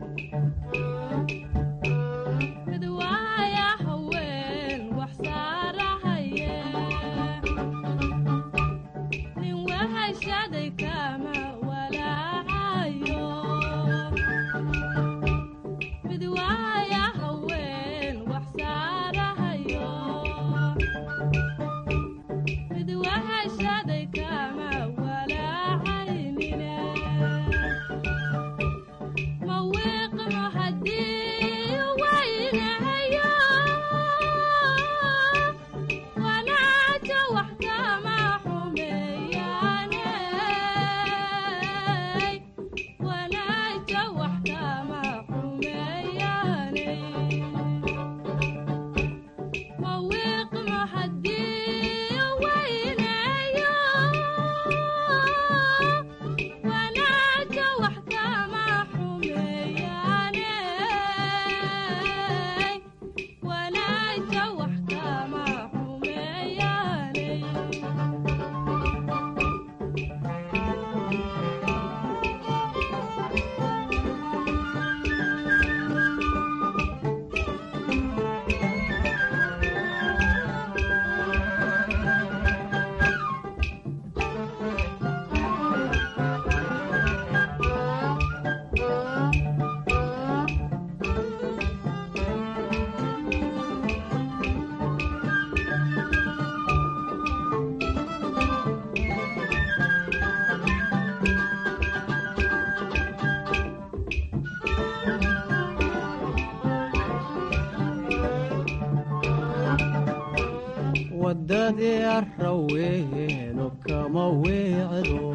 wadadii arraweelo kama weecdo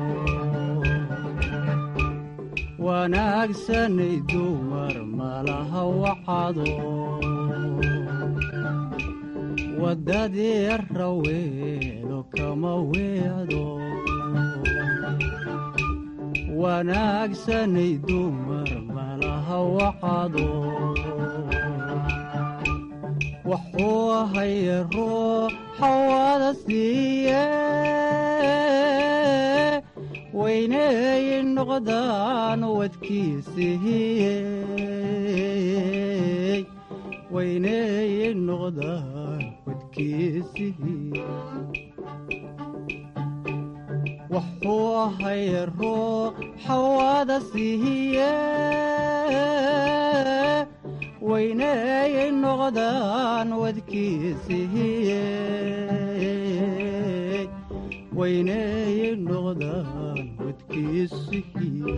wanaagsanay dumar malaha wacado wadadii arraweelo kama weecdo wanaagsanay dumar malaha wacado wuxuu ahaye ruuxa wada siiye weyneey noqdaan wadkiisihiye weyneey noqdaan wadkiisihiye wuxuu ahaye ruuxa wada siiye weyneeyay noqdaan wadkiisihiye weyneeyay noqdaan wadkiisihiye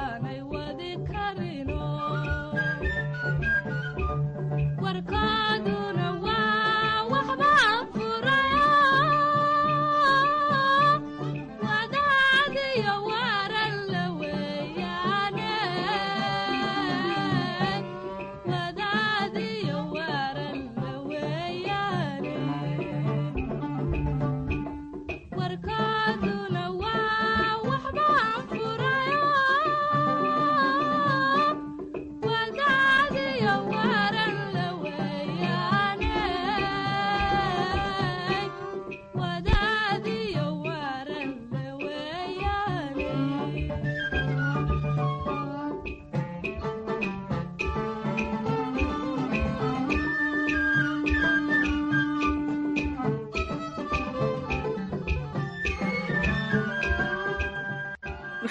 warkaadu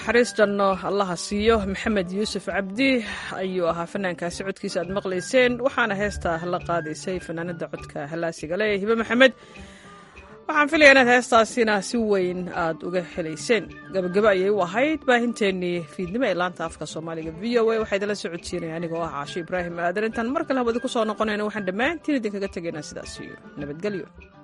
naxariis janno allaha siiyo maxamed yuusuf cabdi ayuu ahaa fanaankaasi codkiisa aad maqlayseen waxaana heesta la qaadaysay fanaanada codka halaasiga le hibe maxamed waxaan filaya inaad heestaasina si weyn aad uga helayseen gabagabo ayay u ahayd baahinteennii fiidnimo ee laanta afka soomaaliga v o a waxaa idinla socodsiinaya anigoo ah caasho ibraahim aadan intaan mar kale hawadi ku soo noqonayna waxaan dhammaantiin idinkaga tegaynaa sidaas iyo nabadgelyo